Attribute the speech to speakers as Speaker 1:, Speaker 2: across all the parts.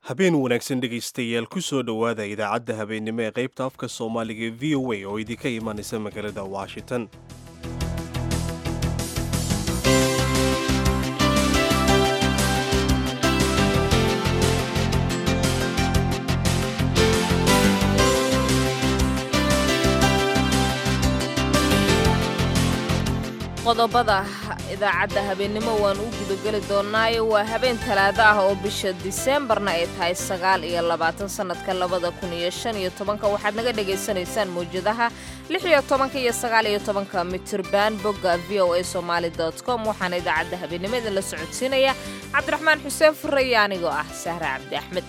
Speaker 1: habeen wanaagsan dhegaystayaal ku soo dhowaada idaacadda habeennimo ee qaybta afka soomaaliga ee v o a oo idinka imanaysa magaalada washington
Speaker 2: qodobada idaacadda habeennimo waan u gudageli doonnaayo waa habeen talaado ah oo bisha diseembarna ay tahay sagaal iyo labaatan sannadka labada kun iyo shan iyo tobanka waxaad naga dhagaysanaysaan mawjadaha lix iyo tobanka iyo sagaal iyo tobanka mitirban bogga v o a somaali dot com waxaana idaacadda habeennimo idinla socodsiinaya cabdiraxmaan xuseen fureye anigoo ah sahre cabdi axmed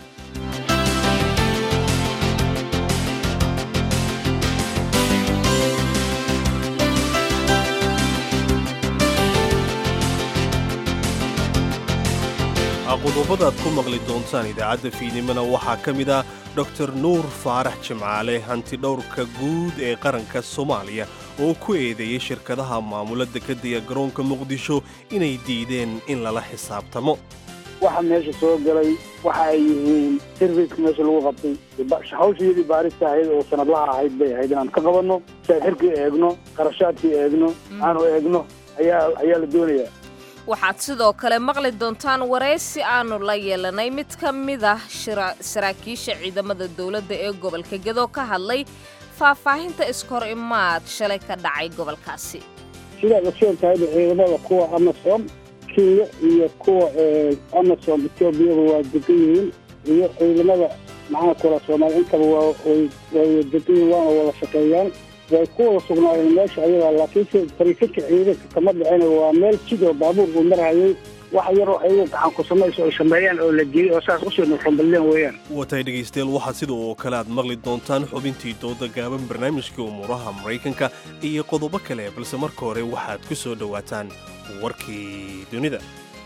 Speaker 1: qodobada aad ku maqli doontaan idaacadda fiidnimona waxaa ka mid ah dor nuur faarax jimcaale hanti dhowrka guud ee qaranka soomaaliya oo ku eedeeyey shirkadaha maamula dekadaya garoonka muqdisho inay diideen in lala xisaabtamo
Speaker 3: waxa meesha soo galay waxa ay yihiin sirfiska meesha lagu qabtay hawshayadii baarista ahayd oo sanadlaha ahayd bay ahayd inaan ka qabanno saaxirkii eegno qarashaadkii eegno aanu eegno ayaa ayaa la doonayaa
Speaker 2: waxaad sidoo kale maqli doontaan waraysi aanu la yeelanay mid ka mid ah saraakiisha ciidamada dowladda ee gobolka gedo ka hadlay faahfaahinta iskor imaad shalay ka dhacay gobolkaasi
Speaker 3: sidaad ogsoon tahayba ciidamada kuwa amasom kenya iyo kuwa amasom etoobiyaba waa degan yihiin iyo ciidamada maxaa kula soomaaliya intaba way degan yihiin waana wada shaqeeyaan way ku wada sugnaayeen meesha ayadaa laakiinse fariisinka ciidanka kama dhicina waa meel sidoo baabuur uu marhayay wax yaroo ayagu gacan ku samayso ay sameeyaan oo la geeyey oo saas usii nuxumballeen weeyaan
Speaker 1: watay dhegaystayaal waxaad sida oo kale aad maqli doontaan xubintii dooda gaaban barnaamijka umuuraha maraykanka iyo qodobo kale balse marka hore waxaad ku soo dhowaataan warkii dunida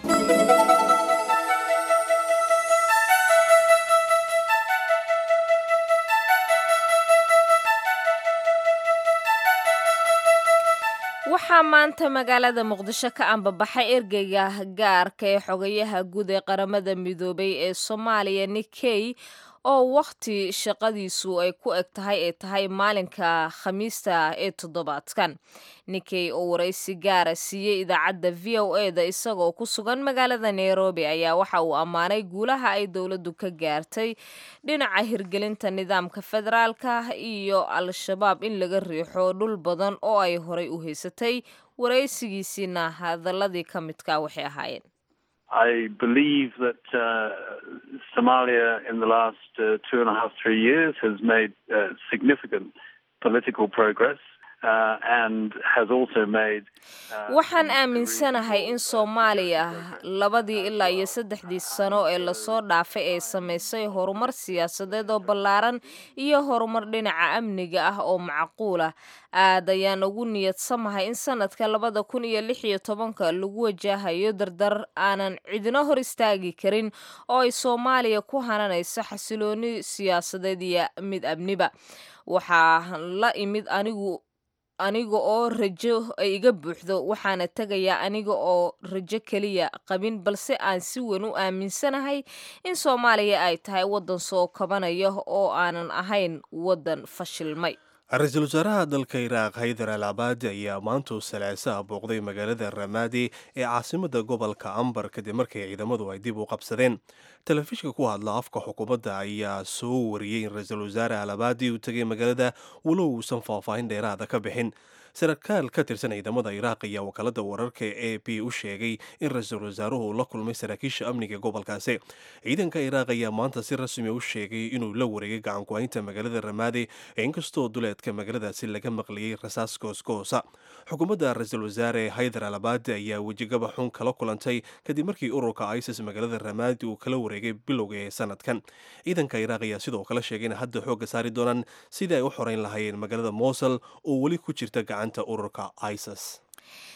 Speaker 2: waxaa maanta magaalada muqdisho ka ambabaxay ergeyga gaarka ee xogayaha guud ee qaramada midoobay ee soomaaliya nikey oo wakhti shaqadiisu ay ku eg tahay ee tahay maalinka khamiista ee toddobaadkan nikey oo waraysi gaara siiyey idaacadda v o e da isagoo ku sugan magaalada nairobi ayaa waxa uu ammaanay guulaha ay dowladdu ka gaartay dhinaca hirgelinta nidaamka federaalka iyo al-shabaab in laga riixo dhul badan oo ay horay u haysatay waraysigiisiina hadaladii ka midka waxay ahaayeen
Speaker 4: I believe that uh, Somalia in the last uh, two and a half, three years has made uh, significant political progress.
Speaker 2: waxaan aaminsanahay in soomaaliya labadii ilaa iyo saddexdii sano ee lasoo dhaafay ay samaysay horumar siyaasadeed oo ballaaran iyo horumar dhinaca amniga ah oo macquul ah aad ayaan ugu niyadsamahay in sanadka labada kun iyo lix iyo tobanka lagu wajahayo dardar aanan cidino hor istaagi karin oo ay soomaaliya ku hananayso xasilooni siyaasadeed iyo mid amniba waxaa la imid anigu aniga oo rajo ay iga buuxdo waxaana tegayaa aniga oo rajo keliya qabin balse aan si weyn u aaminsanahay in soomaaliya ay tahay waddan soo kabanaya oo aanan ahayn waddan fashilmay
Speaker 1: ra-iisul wasaaraha dalka iraaq haydar al cabaadi ayaa maantuu salaasaha booqday magaalada ramaadi ee caasimada gobolka ambar kadib markii ciidamadu ay dib u qabsadeen telefishinka ku hadla afka xukuumadda ayaa soo wariyey in ra-iisul wasaare al cabaadi uu tegay magaalada walow uusan faahfaahin dheeraada ka bixin sarkaal ka tirsan ciidamada iraaq ayaa wakaalada wararka e b u sheegay in ra-iisul wasaaruhu la kulmay saraakiisha amniga gobolkaasi ciidanka iraaq ayaa maanta si rasmi u sheegay inuu la wareegay gacanku-haynta magaalada ramaadi inkastoo duleedka magaaladaasi laga maqliyey rasaas goosgoosa xukuumadda ra-iisul wasaare haydar alabaadi ayaa wejigaba xun kala kulantay kadib markii ururka isis magaalada ramaadi uu kala wareegay bilowga ee sanadkan ciidanka iraaq ayaa sidoo kale sheegay in hadda xoogga saari doonaan sidii ay u xoreyn lahaayeen magaalada mosel oo weli ku jirta gacanta ururka isis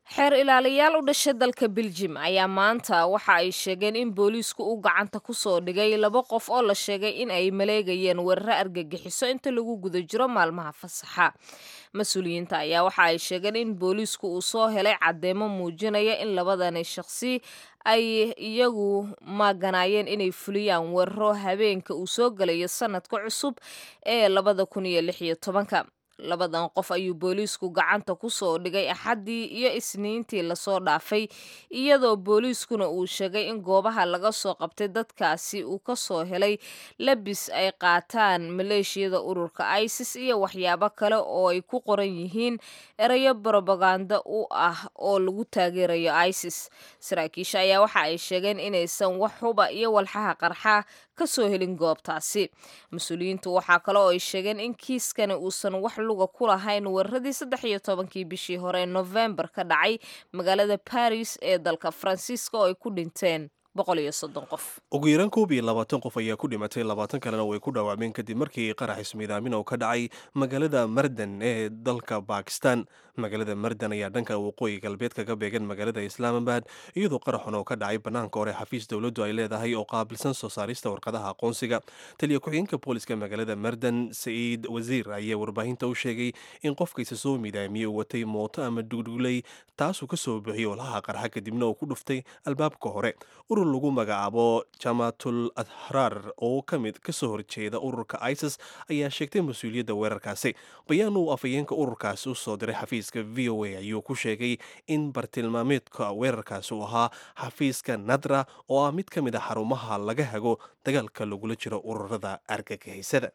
Speaker 2: xeer ilaaliyaal u dhashay dalka beljim ayaa maanta waxa ay sheegeen in booliisku uu gacanta ku soo dhigay laba qof oo la sheegay in ay maleegayeen weeraro argagixiso inta lagu guda jiro maalmaha fasaxa mas-uuliyiinta ayaa waxa ay sheegeen in booliisku uu soo helay caddeemo muujinaya in labadani shaqsi ay iyagu maaganaayeen inay fuliyaan weeraro habeenka uu soo gelayo sanadka cusub ee labada kun iyo lix iyo tobanka labadan qof ayuu booliisku gacanta ku soo dhigay axaddii iyo isniintii lasoo dhaafay iyadoo booliiskuna uu sheegay in goobaha laga soo qabtay dadkaasi uu ka soo helay labis ay qaataan maleeshiyada ururka isis iyo waxyaabo kale oo ay ku qoran yihiin erayo brobaganda u ah oo lagu taageerayo isis saraakiisha ayaa waxa ay sheegeen inaysan wax huba iyo walxaha qarxa ka soo helin goobtaasi mas-uuliyiintu waxaa kale oo ay sheegeen in kiiskani uusan wax luga ku lahayn weeraradii saddex iyo tobankii bishii hore ee nofembar ka dhacay magaalada baris ee dalka faransiiska oo ay ku dhinteen boqol iyo soddon qof
Speaker 1: ugu yaraan koob iyo labaatan qof ayaa ku dhimatay labaatan kalena way ku dhaawacmeen kadib markii qarax ismiidaamin oo ka dhacay magaalada mardan ee dalka bakistan magaalada mardan ayaa dhanka waqooyi galbeed kaga beegan magaalada islaamabad iyadoo qaraxun oo ka dhacay bannaanka hore xafiis dowladdu ay leedahay oo qaabilsan soo saarista warqadaha aqoonsiga taliya ku-xigeenka booliska magaalada mardan saciid wasiir ayaa warbaahinta u sheegay in qofkaysa soo midaamiyey uu watay mooto ama dhugdhugley taasuu ka soo bixiyey olaha qarxa kadibna uu ku dhuftay albaabka hore urur lagu magacaabo jamaatul adhraar oo ka mid kasoo horjeeda ururka isis ayaa sheegtay mas-uuliyadda weerarkaasi bayaan uu afhayeenka ururkaasi u soo diray xafiiska v o a ayuu ku sheegay in bartilmaameedka weerarkaasi uu ahaa xafiiska nadra oo ah mid ka mid a xarumaha laga hago dagaalka lagula jiro ururada argagixiysada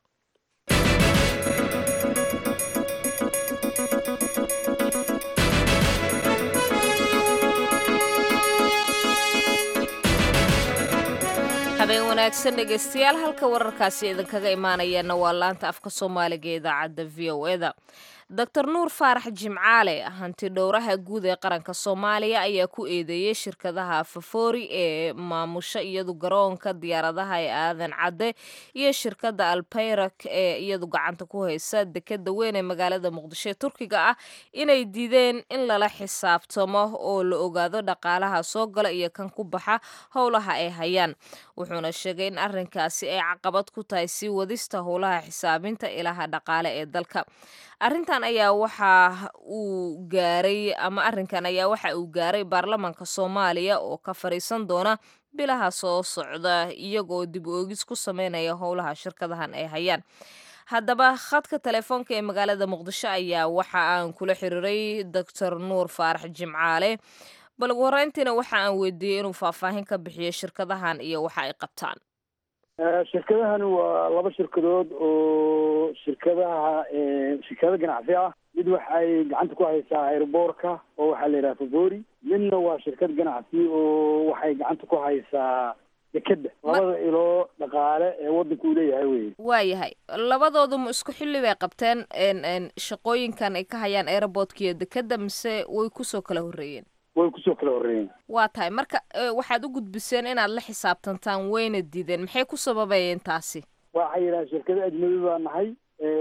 Speaker 2: habeen wanaagsan dhegaystayaal halka wararkaasi idinkaga imaanayaana waa laanta afka soomaaliga ee idaacadda v o eda doctor nuur faarax jimcaale hanti dhowraha guud ee qaranka soomaaliya ayaa ku eedeeyey shirkadaha fafoori ee maamusha iyadu garoonka diyaaradaha ee aadan cadde iyo shirkadda albayrak ee iyadu gacanta ku haysa dekeda weyn ee magaalada muqdisho ee turkiga ah inay diideen in lala xisaabtamo oo la ogaado dhaqaalaha soo gala iyo kan ku baxa howlaha ay hayaan wuxuuna sheegay in arrinkaasi ay caqabad ku tahay sii wadista howlaha xisaabinta ilaha dhaqaale ee dalka arrintan ayaa waxa uu gaaray ama arrinkan ayaa waxa uu gaaray baarlamaanka soomaaliya oo ka fariisan doona bilaha soo socda iyagoo dib u oogis ku sameynaya howlaha shirkadahan ay hayaan haddaba khadka telefoonka ee magaalada muqdisho ayaa waxa aan kula xiriiray doctor nuur faarax jimcaale bal ugu horeyntiina waxa aan weydiiyey inuu faahfaahin ka bixiyo shirkadahan iyo waxa ay qabtaan
Speaker 3: shirkadahani waa laba shirkadood oo shirkadaha shirkado ganacsi ah mid waxay gacanta ku haysaa airboorka oo waxaa la yidhaha favori midna waa shirkad ganacsi oo waxay gacanta ku haysaa dekeda labada iloo dhaqaale ee waddanka uu leeyahay wey
Speaker 2: waayahay labadoodu ma isku xilli bay qabteen shaqooyinkan ay ka hayaan airportka iyo dekeda mise way kusoo kala horreeyeen
Speaker 3: way kusoo kala horreeyeen
Speaker 2: waa tahay marka waxaad u gudbiseen inaad la xisaabtantaan wayna diideen maxay ku sababayeen taasi
Speaker 3: waxay yidhaha shirkado ajnabi baa nahay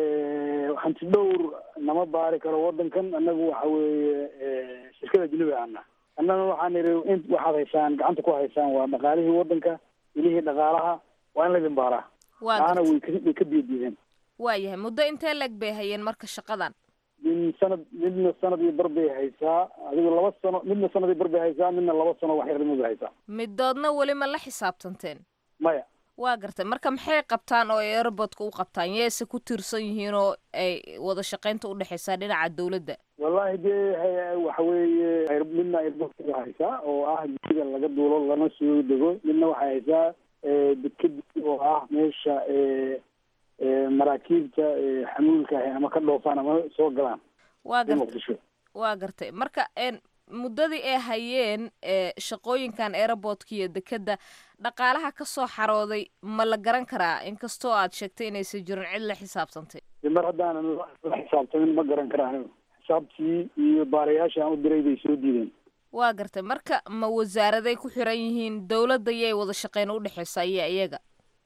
Speaker 3: hanti dhowr nama baari karo waddankan annagu waxa weeye shirkada ajnabi aana annana waxaan idhi in waxaad haysaan gacanta ku haysaan waa dhaqaalihii waddanka ilihii dhaqaalaha waa in laydin baaraa taana way ka way ka biyadiideen
Speaker 2: waayahay muddo intee leg bay hayeen marka shaqadan
Speaker 3: min sanad midna sanad iyo bar bay haysaa adigu laba sano midna sanad iyo bar bay haysaa midna laba sano wax yarnimo bay haysaa
Speaker 2: midoodna weli ma la xisaabtanteen
Speaker 3: maya
Speaker 2: waa gartay marka maxay qabtaan oo ay airportka u qabtaan yeese ku tiirsan yihiin oo ay wada shaqaynta udhexaysaa dhinaca dawladda
Speaker 3: wallahi dee waxa weeye midna airportka bay haysaa oo ah guriga laga duulo lana soo dego midna waxay haysaa dekedi oo ah meesha maraakiibta xamuulka ah ama ka dhoofaan ama soo galaan
Speaker 2: waa gartay
Speaker 3: muqdisho
Speaker 2: waa gartay marka muddadii ay hayeen shaqooyinkan airportka iyo dekeda dhaqaalaha ka soo xarooday ma la garan karaa inkastoo aad sheegtay inaysan jirin cid la xisaabtantay
Speaker 3: mar haddaanan la xisaabtamin ma garan karaan xisaabtii iyo baarayaasha aan u diray bay soo diideen
Speaker 2: waa gartay marka ma wasaaraday ku xiran yihiin dawladda yay wada shaqeyn udhexaysa iyo iyaga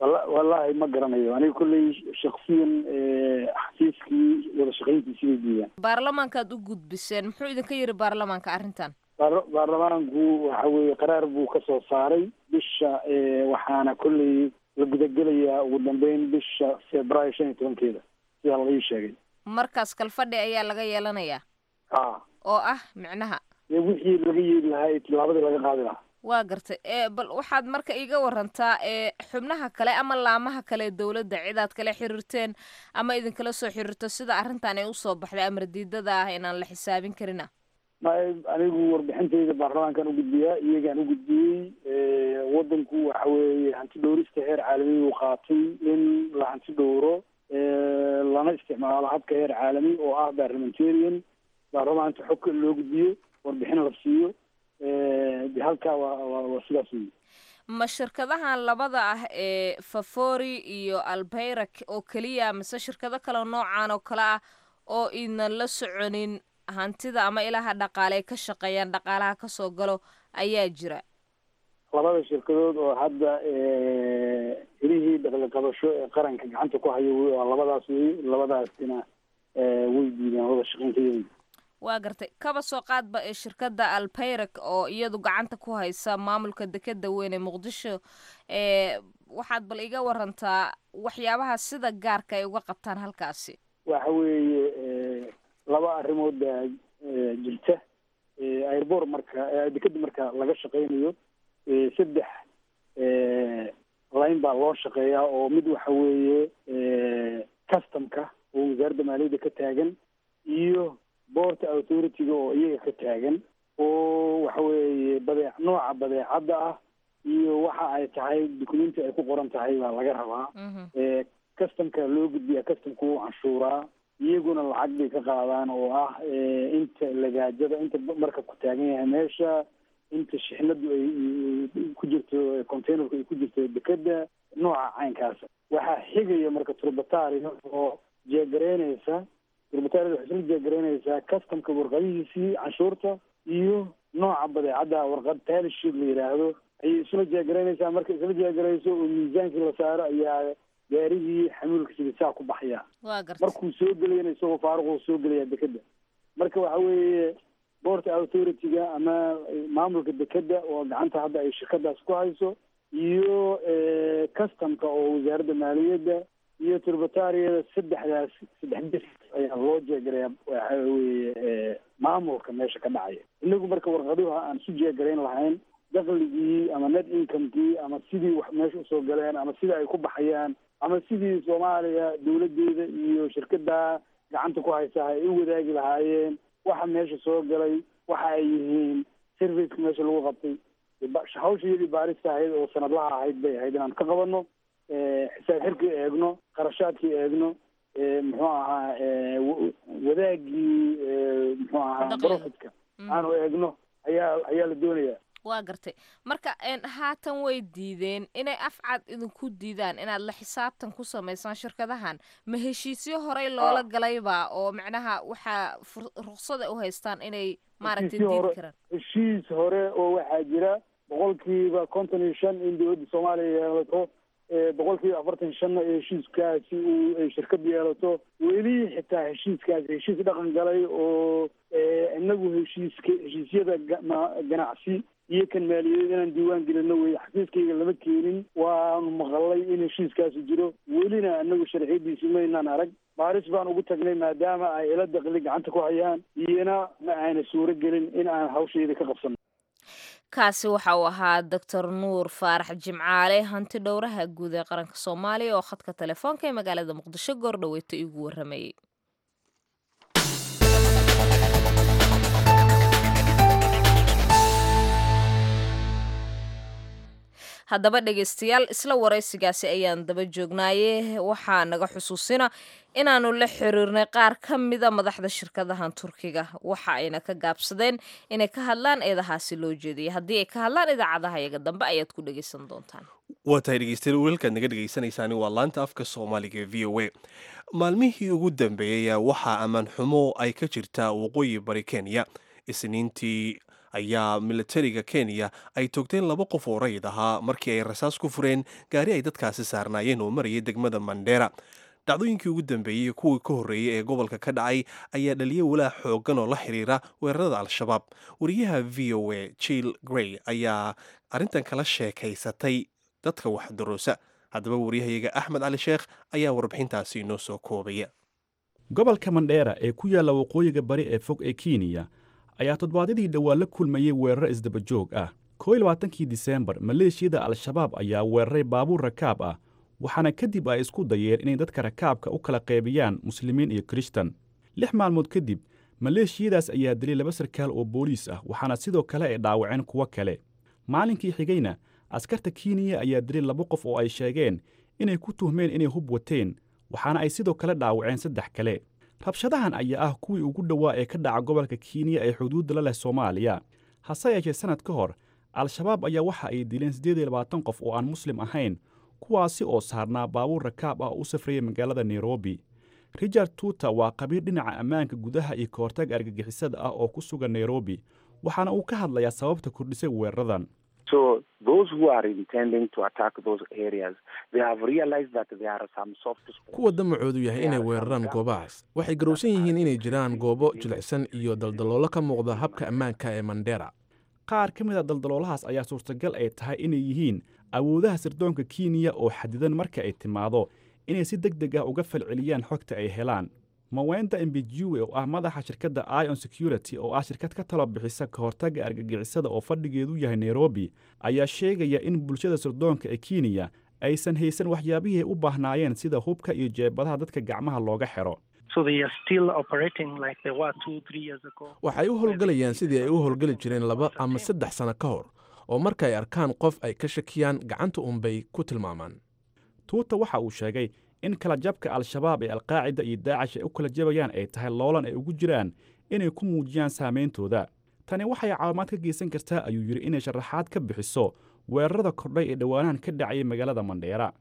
Speaker 3: wallaahi ma garanayo aniga kolley shaksiyan xafiiskii wada shaqayntiisi bay diidaan
Speaker 2: baarlamaankaad u gudbiseen muxuu idinka yidhi baarlamaanka arrintan
Speaker 3: baarlamaanku waxa weeye qaraar buu ka soo saaray bisha waxaana kolley la gudagelayaa ugu dambeyn bisha februaayo shan iyo tobankeeda sidaa laga ii sheegay
Speaker 2: markaas kalfadhi ayaa laga yeelanayaa
Speaker 3: a
Speaker 2: oo ah micnaha
Speaker 3: wixii laga yeeli lahaa tilaabadii laga qaadi lahaa
Speaker 2: waa gartay e bal waxaad marka iiga warantaa e xubnaha kale ama laamaha kale ee dowladda cidaad kala xiriirteen ama idinkala soo xiriirto sida arrintan ay usoo baxday amar diidada ah inaan la xisaabin karina
Speaker 3: ma anigu warbixintayda baarlamaankan u gudbiyaa iyagaan u gudbiyey wadanku waxa weeye hanti dhowrista heer caalami uu qaatay in la hanti dhowro lana isticmaalo habka heer caalami oo ah parliamentarian baarlamaanka xogka loo gudbiyo warbixin la siiyo de halkaa waa waa sidaas wey
Speaker 2: ma shirkadahan labada ah ee favori iyo albeyrak oo keliya mise shirkado kale noocan oo kale ah oo idnan la soconin hantida ama ilaha dhaqaale ay ka shaqeeyaan dhaqaalaha kasoo galo ayaa jira
Speaker 3: labada shirkadood oo hadda helihii dhaqliqabasho ee qaranka gacanta ku hayo wey waa labadaas wey labadaasina way diideen wada shaqeyntayada
Speaker 2: waa gartay kaba soo qaadba ee shirkadda albeyrak oo iyadu gacanta ku haysa maamulka dekeda weyn ee muqdisho ee waxaad bal iga warantaa waxyaabaha sida gaarka ay uga qabtaan halkaasi
Speaker 3: waxa weeye laba arrimood baa jirta airbor marka dekeda marka laga shaqeynayo saddex line baa loo shaqeeyaa oo mid waxa weeye customka oo wasaaradda maaliyadda ka taagan iyo boorta authority-ga oo iyaga ka taagan oo waxa weeye badeec nooca badeecadda ah iyo waxa ay tahay documenti ay ku qoran tahay baa laga rabaa customka loo gudbiyaa customka wuu canshuuraa iyaguna lacag bay ka qaadaan oo ah inta lagaajada inta marka ku taagan yahay meesha inta shixnadu ay ku jirto containerku ay ku jirto dekeda nooca caynkaasa waxaa xigaya marka turbataria oo jeegaraynaysa turbataria waxay isla jeegaraynaysaa customka warqadihiisii canshuurta iyo nooca badeecadda warqad taalishid la yidhaahdo ayay isla jeegaraynaysaa marka isla jeegarayso oo miisaankii la saaro ayaa gaarigii xamuulka sidisaa ku baxaya
Speaker 2: waa gartay
Speaker 3: markuu soo gelayana isagoo faaruquu soo gelaya dekeda marka waxa weeye boorta authority-ga ama maamulka dekeda oo gacanta hadda ay shirkadaas ku hayso iyo customka oo wasaaradda maaliyadda iyo turbatariyada saddexdaas saddex bes ayaa loo jeegaraya waxa weeye maamulka meesha ka dhacaya inagu marka warqaduha aan isu jeegarayn lahayn dakligii ama net incomekii ama sidii wax meesha usoo galeen ama sidii ay ku baxayaan ama sidii soomaaliya dawladeeda iyo shirkada gacanta ku haysa ay u wadaagi lahaayeen waxa meesha soo galay waxa ay yihiin serviceka meesha lagu qabtay hawsha iyadii baarista ahayd oo sanadlaha ahayd bay ahayd inaan ka qabano xisaab xirkii eegno qarashaadkii eegno muxuu ahaa wadaagii muxuu ahaa profitka aanu eegno ayaa ayaa la doonaya
Speaker 2: waa gartay marka haatan way diideen inay afcad idinku diidaan inaad la xisaabtan ku samaysaan shirkadahan ma heshiisyo horey loola galayba oo macnaha waxaa ruksada u haystaan inay maaragtay diidi karaan
Speaker 3: heshiis hore oo waxaa jira boqolkiiba konton iyo shan in dowladda soomaaliya yeelato boqolkiiba afartan shanna ee heshiiskaasi uu ay shirkad yeelato weli xitaa heshiiskaasi heshiis dhaqan galay oo inagu heshiiska heshiisyada ganacsi iyo kan maaliyadeed inaan diiwaan gelino wey xafiiskayga lama keenin waanu maqalay in heshiiskaasi jiro welina anagu sharciyadiisi maynaan arag baaris baan ugu tagnay maadaama ay ila daqli gacanta ku hayaan iyona ma aana suuro gelin in aan hawshayda ka qabsano
Speaker 2: kaasi waxa uu ahaa doctor nuur faarax jimcaale hanti dhowraha guud ee qaranka soomaaliya oo khadka telefoonka ee magaalada muqdisho goordhaweyta igu waramayey haddaba dhegaystayaal isla waraysigaasi ayaan daba joognaaye waxaa naga xusuusina inaanu la xiriirnay qaar ka mida madaxda shirkadahan turkiga waxa ayna ka gaabsadeen inay ka hadlaan eedahaasi loo jeediyay haddii ay ka hadlaan idaacadaha yaga dambe ayaad ku dhegaysan doontaan
Speaker 1: waa tahay dhegeystayaal weelkaad naga dhegaysanaysaani waa laanta afka soomaaliga ee v o a maalmihii ugu dambeeyey waxaa ammaan xumo ay ka jirtaa waqooyi bari kenya isniintii ayaa militariga kenya ay toogteen laba qof oo rayid ahaa markii ay rasaas ku fureen gaari ay dadkaasi saarnaayeen oo marayay degmada mandheera dhacdooyinkii ugu dambeeyey kuwii ka horreeyey ee gobolka ka dhacay ayaa dhaliyay walaac xooggan oo la xiriira weerarada al-shabaab wariyaha v o a jill grey ayaa arrintan kala sheekaysatay dadka waxdaroosa haddaba waryahayaga axmed cali sheekh ayaa warbixintaasi inoo soo koobaya
Speaker 5: gobolka mandheera ee ku yaalla waqooyiga bari ee fog ee kenya ayaa toddobaadyadii dhowaa la kulmayey weeraro isdabajoog ah koo iyo labaatankii diseembar maleeshiyada al-shabaab ayaa weeraray baabuur rakaab ah waxaana kadib ay isku dayeen inay dadka rakaabka u kala qaybiyaan muslimiin iyo kirishtan lix maalmood kadib maleeshiyadaas ayaa dilay laba sarkaal oo booliis ah waxaana sidoo kale ay dhaawaceen kuwo kale maalinkii xigayna askarta kenya ayaa dilay laba qof oo ay sheegeen inay ku tuhmeen inay hub wateen waxaana ay sidoo kale dhaawaceen saddex kale rabshadahan ayaa ah kuwii ugu dhowaa ee ka dhaca gobolka kenya ee xuduudda la leh soomaaliya hase yeeshee sannad ka hor al-shabaab ayaa waxa ay dileen siddeed iyo labaatan qof oo aan muslim ahayn kuwaasi oo saarnaa baabuur rakaab ah oo u safrayay magaalada nairobi richard tuuta waa qabiir dhinaca ammaanka gudaha iyo ka hortag argagixisada ah oo ku sugan nairobi waxaana uu ka hadlayaa sababta kordhisay weeraradan
Speaker 6: kuwa damacoodu yahay inay weeraraan goobahaas waxay garowsan yihiin inay jiraan goobo jilicsan iyo daldaloolo ka muuqda habka ammaanka ee mandheera
Speaker 5: qaar ka mid a daldaloolahaas ayaa suurtagal ay tahay inay yihiin awoodaha sirdoonka kenya oo xadidan marka ay timaado inay si deg deg ah uga falceliyaan xogta ay helaan mawenda embijuwe oo ah madaxa shirkadda ion security oo ah shirkad ka talo bixisa ka hortagga argagixisada oo fadhigeedu yahay nairobi ayaa sheegaya in bulshada sirdoonka ee kenya aysan haysan waxyaabihii ay u baahnaayeen sida hubka iyo jeebadaha dadka gacmaha looga xidho
Speaker 6: waxay u howlgalayaan sidii ay u howlgeli jireen laba ama saddex sano ka hor oo marka ay arkaan qof ay ka shakiyaan gacanta uunbay ku tilmaamaan
Speaker 5: tuuta waxa uu sheegay in kala jabka al-shabaab ee alqaacida iyo daacish ay u kala jabayaan ay tahay loolan ay ugu jiraan inay ku muujiyaan saameyntooda tani waxay caawimaad ka geysan kartaa ayuu yidhi inay sharaxaad ka bixiso weerarada kordhay ee dhowaanahan ka dhacayay magaalada mandheera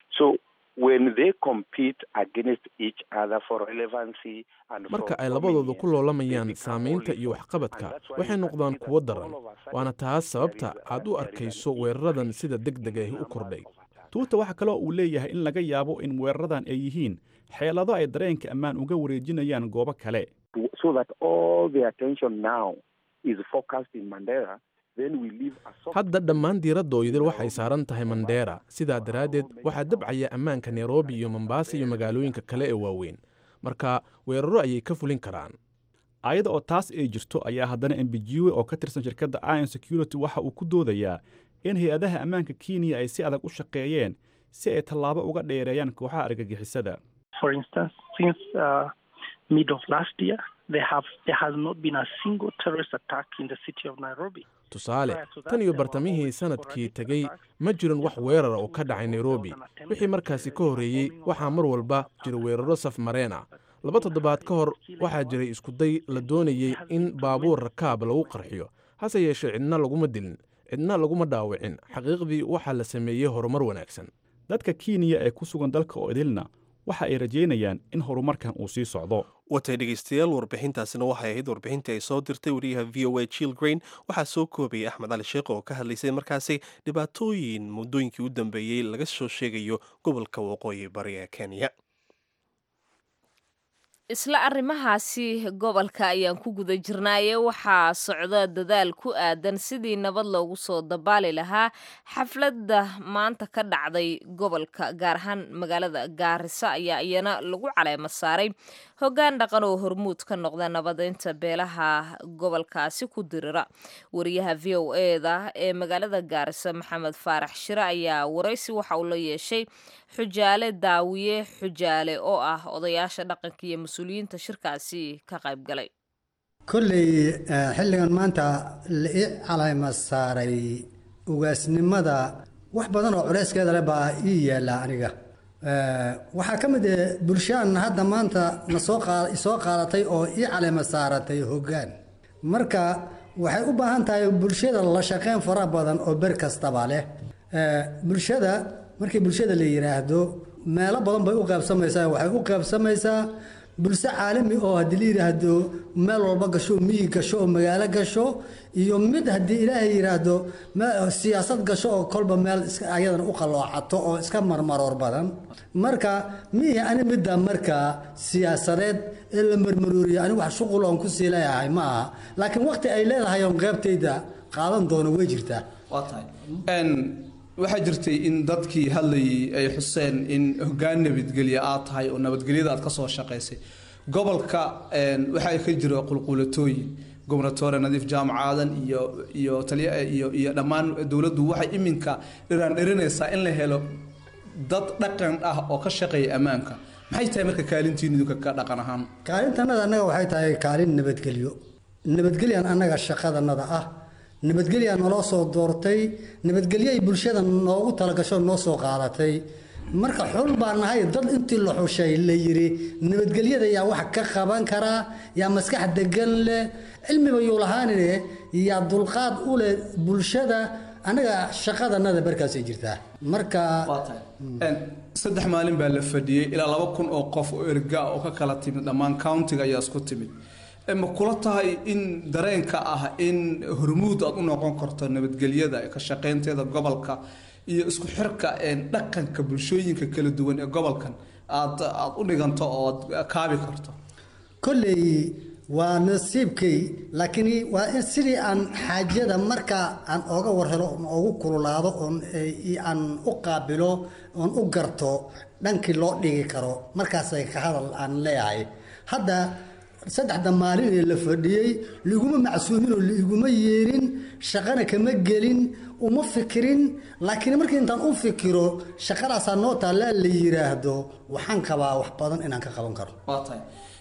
Speaker 6: marka ay labadooda ku loolamayaan saamaynta iyo waxqabadka waxay noqdaan kuwo daran waana taas sababta aad u arkayso weeraradan sida deg deg ah u kordhay
Speaker 5: tuuta waxaa kaloo uu leeyahay in laga yaabo in weeraradan ay yihiin xeelado ay dareenka ammaan uga wareejinayaan goobo kale
Speaker 6: hadda dhammaan diiradooydil waxay saaran tahay mandheera sidaa daraaddeed waxaa dabcaya ammaanka nairobi iyo mombasa iyo magaalooyinka kale ee waaweyn marka weeraro ayay ka fulin karaan
Speaker 5: ayada oo taas ay jirto ayaa haddana embijiwe oo ka tirsan shirkadda ion security waxa uu ku doodayaa in hay-adaha ammaanka kenya ay si adag u shaqeeyeen si ay tallaabo uga dheereeyaan kooxaha argagixisada
Speaker 6: tusaale tan iyo bartamihii sanadkii tegey ma jirin wax weerara oo ka dhacay nairobi wixii markaasi ka horreeyey waxaa mar walba jira weeraro saf mareen ah laba toddobaad ka hor waxaa jiray iskuday la doonayey in baabuur rakaab lagu qarxiyo hase yeeshee cidna laguma dilin cidna laguma dhaawicin xaqiiqdii waxaa la sameeyey horumar wanaagsan
Speaker 5: dadka kenya ee ku sugan dalka oo idilna waxa ay rajaynayaan in horumarkan uu sii socdo
Speaker 1: watay dhegeystayaal warbixintaasina waxay ahayd warbixintii ay soo dirtay wariyaha v o a jill grain waxaa soo koobayay axmed cali sheekh oo ka hadlaysay markaasi dhibaatooyin muddooyinkii u dambeeyey laga soo sheegayo gobolka waqooyi bari ee kenya
Speaker 2: isla arrimahaasi gobolka ayaan ku guda jirnaaye waxaa socda dadaal ku aadan sidii nabad loogu soo dabaali lahaa xafladda maanta ka dhacday gobolka gaar ahaan magaalada gaarisa ayaa iyana lagu caleemo saaray hoggaan dhaqan oo hormuud ka noqda nabadeynta beelaha gobolkaasi ku dirira wariyaha v o eda ee magaalada gaarisa maxamed faarax shire ayaa waraysi waxa uu la yeeshay xujaale daawiye xujaale oo ah odayaasha dhaqanka iyo mas-uuliyiinta shirkaasi ka qayb galay
Speaker 7: kolley xilligan maanta la ii calayma saaray ugaasnimada wax badan oo culeyskeeda leh baa ii yaalla aniga waxaa ka mid ah bulshaan hadda maanta nasoo isoo qaadatay oo ii calayma saaratay hoggaan marka waxay u baahan tahay bulshada la shaqeyn fara badan oo ber kastaba leh bulshada markii bulshada la yidhaahdo meelo badan bay u qaybsamaysaa waxay u qaybsamaysaa bulsho caalami oo haddii la yidhaahdo meel walba gasho miyi gasho oo magaalo gasho iyo mid haddii ilaahay yidhaahdo siyaasad gasho oo kolba meel ayadana u qaloocato oo iska marmaroor badan marka miihi ani midda marka siyaasadeed ee la marmarooriya ani wax shuqul oon ku sii leeyahay ma aha laakiin waqti ay leedahay oon qeybtayda qaadan doono way jirtaa
Speaker 8: waa tahay waxaa jirtay in dadkii hadlayay ay xuseen in hoggaan nabadgelya aad tahay oo nabadgelyada aad ka soo shaqaysay gobolka waxaa ka jira qulqulatooyin gobernatore nadiif jaamac aadan iyo iyo taliya iyo iyo dhammaan dowladdu waxay iminka dhiraan dhirinaysaa in la helo dad dhaqan ah oo ka shaqeeya ammaanka maxay tahay marka kaalintiinu idinka ka dhaqan ahaan
Speaker 7: kaalintanada annaga waxay tahay kaalin nabadgelyo nabadgelyan annaga shaqadanada ah nabadgelyaa naloo soo doortay nabadgelyoay bulshada noogu talagasho noo soo qaadatay marka xul baa nahay dad intii la xushay la yidhi nabadgelyada yaa wax ka qaban karaa yaa maskax degan leh cilmiba yuu lahaanine yaa dulqaad u leh bulshada annaga shaqadanada markaasay jirtaa marka
Speaker 8: saddex maalin baa la fadhiyey ilaa laba kun oo qof oo erga oo ka kala timid dhammaan countiga ayaa isku timid ma kula tahay in dareenka ah in hormuud aad u noqon karto nabadgelyada ka shaqaynteeda gobolka iyo isku xirka dhaqanka bulshooyinka kala duwan ee gobolkan aad aad u dhiganto oo aad kaabi karto
Speaker 7: kolley waa nasiibkay laakiin waa in sidii aan xaajada marka aan ooga warhelo oon oogu kululaado oon aan u qaabilo oon u garto dhankii loo dhigi karo markaasay ka hadal aan leeyahay hadda saddexda maalin ee la fadhiyey liguma macsuumin oo liiguma yeerin shaqana kama gelin uma fikirin laakiin markii intaan u fikiro shaqadaasaa noo taallaa la yiraahdo waxaan qabaa wax badan inaan ka qaban karo
Speaker 8: waa tahay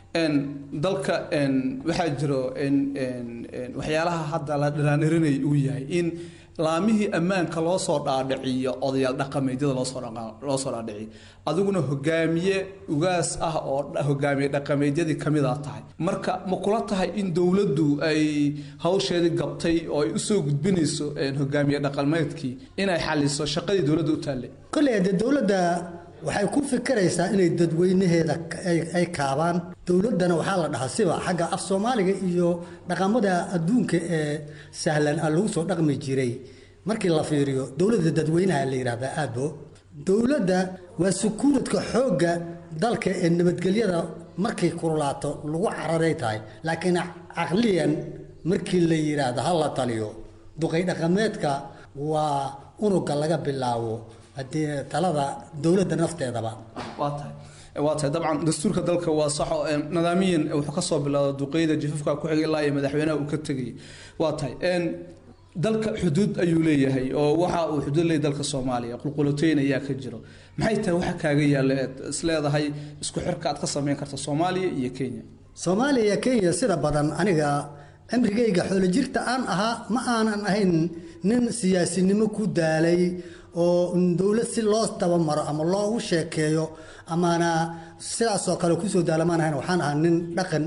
Speaker 8: dalka waxaa jiro waxyaalaha hadda la dhiraanirinay uu yahay in laamihii ammaanka loo soo dhaadhiciyo odayaal dhaqameedyada loosoo loo soo dhaadhiciyo adiguna hogaamiye ugaas ah oo hogaamiye dhaqameedyadii kamid a tahay marka ma kula tahay in dowladdu ay hawsheedii gabtay oo ay usoo gudbinayso hogaamiye dhaqameedkii inay xaliso shaqadii dowladda u taallay
Speaker 7: kolley dee dowladda waxay ku fikiraysaa inay dadweynaheeda ay kaabaan dowladdana waxaa la dhahaa siba xagga af soomaaliga iyo dhaqamada adduunka ee sahlan a lagu soo dhaqmi jiray markii la fiiriyo dowladda dadweynaha la yidhahdaa aadbo dowladda waa sukuuradka xoogga dalka ee nabadgelyada markay kululaato lagu cararay tahay laakiin caqliyan markii la yidhaahdo ha la taliyo duqay dhaqameedka waa unuga laga bilaabo haddii talada dowladda nafteedaba
Speaker 8: waa tahay waa tahay dabcan dastuurka dalka waa saxo nidaamiyan wuxuu kasoo bilaado duqeyda jifafka ku xigay ilaa iyo madaxweynaha uu ka tegayay waa tahay dalka xuduud ayuu leeyahay oo waxa uu xuduud leeyahay dalka soomaaliya qulqulatoyn ayaa ka jiro maxay tahay waxa kaaga yaalla eed isleedahay isku xirka aad ka samayn karta soomaaliya iyo kenya
Speaker 7: soomaaliya iyo kenya sida badan aniga cimrigayga xoolo jirta aan ahaa ma aanan ahayn nin siyaasinimo ku daalay oo dowlad si loo tabamaro ama loogu sheekeeyo amaana sidaasoo kale kusoo daalamaan ahayn waxaan ahaa nin dhaqan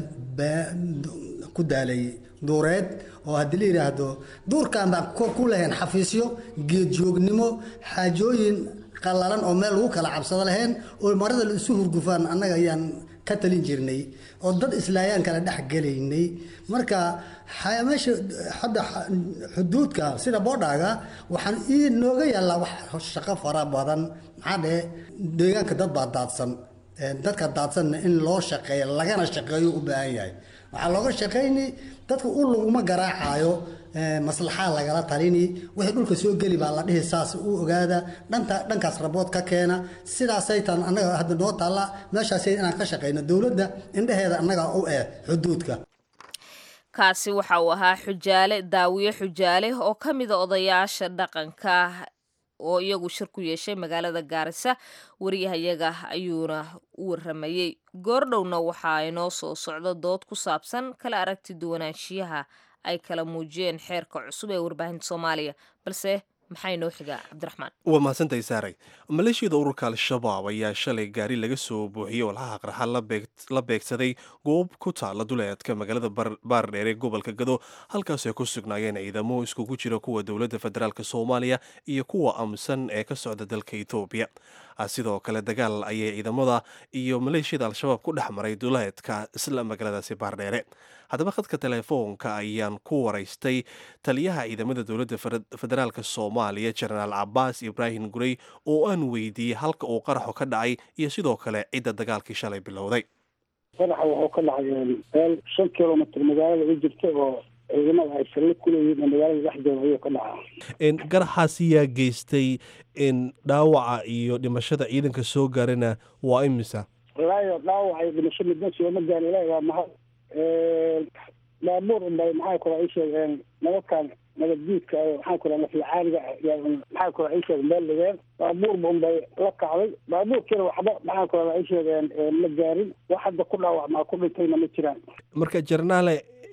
Speaker 7: ku daalay duureed oo haddii la yidhaahdo duurkan baan ku lahayn xafiisyo geedjoognimo xaajooyin qallalan oo meel lagu kala cabsado lahayn oo marada la isu hurgufaan annaga ayaan ka talin jirnay oo dad islaayaan kala dhex gelaynay marka meesha hadda xuduudka sida boodhaaga waxaan ii nooga yaallaa wax shaqo fara badan maxaa dhehe deegaanka dad baa daadsan dadka daadsanna in loo shaqeeyo lagana shaqeeyo u baahan yahay waxaa looga shaqayni dadka u laguma garaacayo maslaxaa lagala talini wixii dhulka soo geli baa la dhihi saas u ogaada dhanta dhankaas rabood ka keena sidaasay tan annaga hadda noo taalla meeshaasay inaan ka shaqayno dowladda indheheeda annaga u eh xuduudka
Speaker 2: kaasi waxa uu ahaa xujaale daawiye xujaale oo ka mida odayaasha dhaqanka oo iyagu shir ku yeeshay magaalada gaarisa wariyahayaga ayuuna u waramayey goordhowna waxaa inoo soo socdo dood ku saabsan kala aragti duwanaanshiyaha ay kala muujiyeen xeerka cusub ee warbaahinta soomaaliya balse maxaa inoo xigaa cabdiraxmaan
Speaker 1: waa mahadsantahay saaray maleeshiyada ururka al-shabaab ayaa shalay gaari laga soo buuxiyey walxaha qarxa la beegsaday goob ku taala duleedka magaalada baardheer ee gobolka gado halkaasoo ku sugnaayeen ciidamo iskugu jira kuwa dowladda federaalk soomaaliya iyo kuwa amsan ee ka socda dalka etoobiya sidoo kale dagaal ayay ciidamada iyo maleeshiyada al-shabaab ku dhex maray duleedka isla magaaladaasi baardheere haddaba khadka teleefoonka ayaan ku waraystay taliyaha ciidamada dowladda federaalk soomaaliya jenaraal cabaas ibraahim gurey oo aan weydiiyey halka uu qaraxu ka dhacay iyo sidoo kale cidda dagaalkii shalay bilowday
Speaker 3: qaraxa wuxuu ka dhacay meel shan kilomitr magaalada u jirta oo ciidamada ay salli ku leeyihiin oo magaalada dhexdeeda ayuu ka dhacaa
Speaker 1: garaxaasi yaa geystay dhaawaca iyo dhimashada ciidanka soo gaarana waa imisa
Speaker 3: walaayo dhaawaca iyo dhimasho midna sooma gaari ilaahi waa mahad baabuur unbay maxaa kula ii sheegeen nabadkan nabaddiidka maxaa kula naflacaaliga maxaa kula ii sheeg meel dhigeen baabuurba unbay la kacday baabuurkiina waxba maxaa kula ii sheegeen ma gaarin wax hadda ku dhaawacmaa ku dhintayna ma jiraan
Speaker 1: marka jarnaale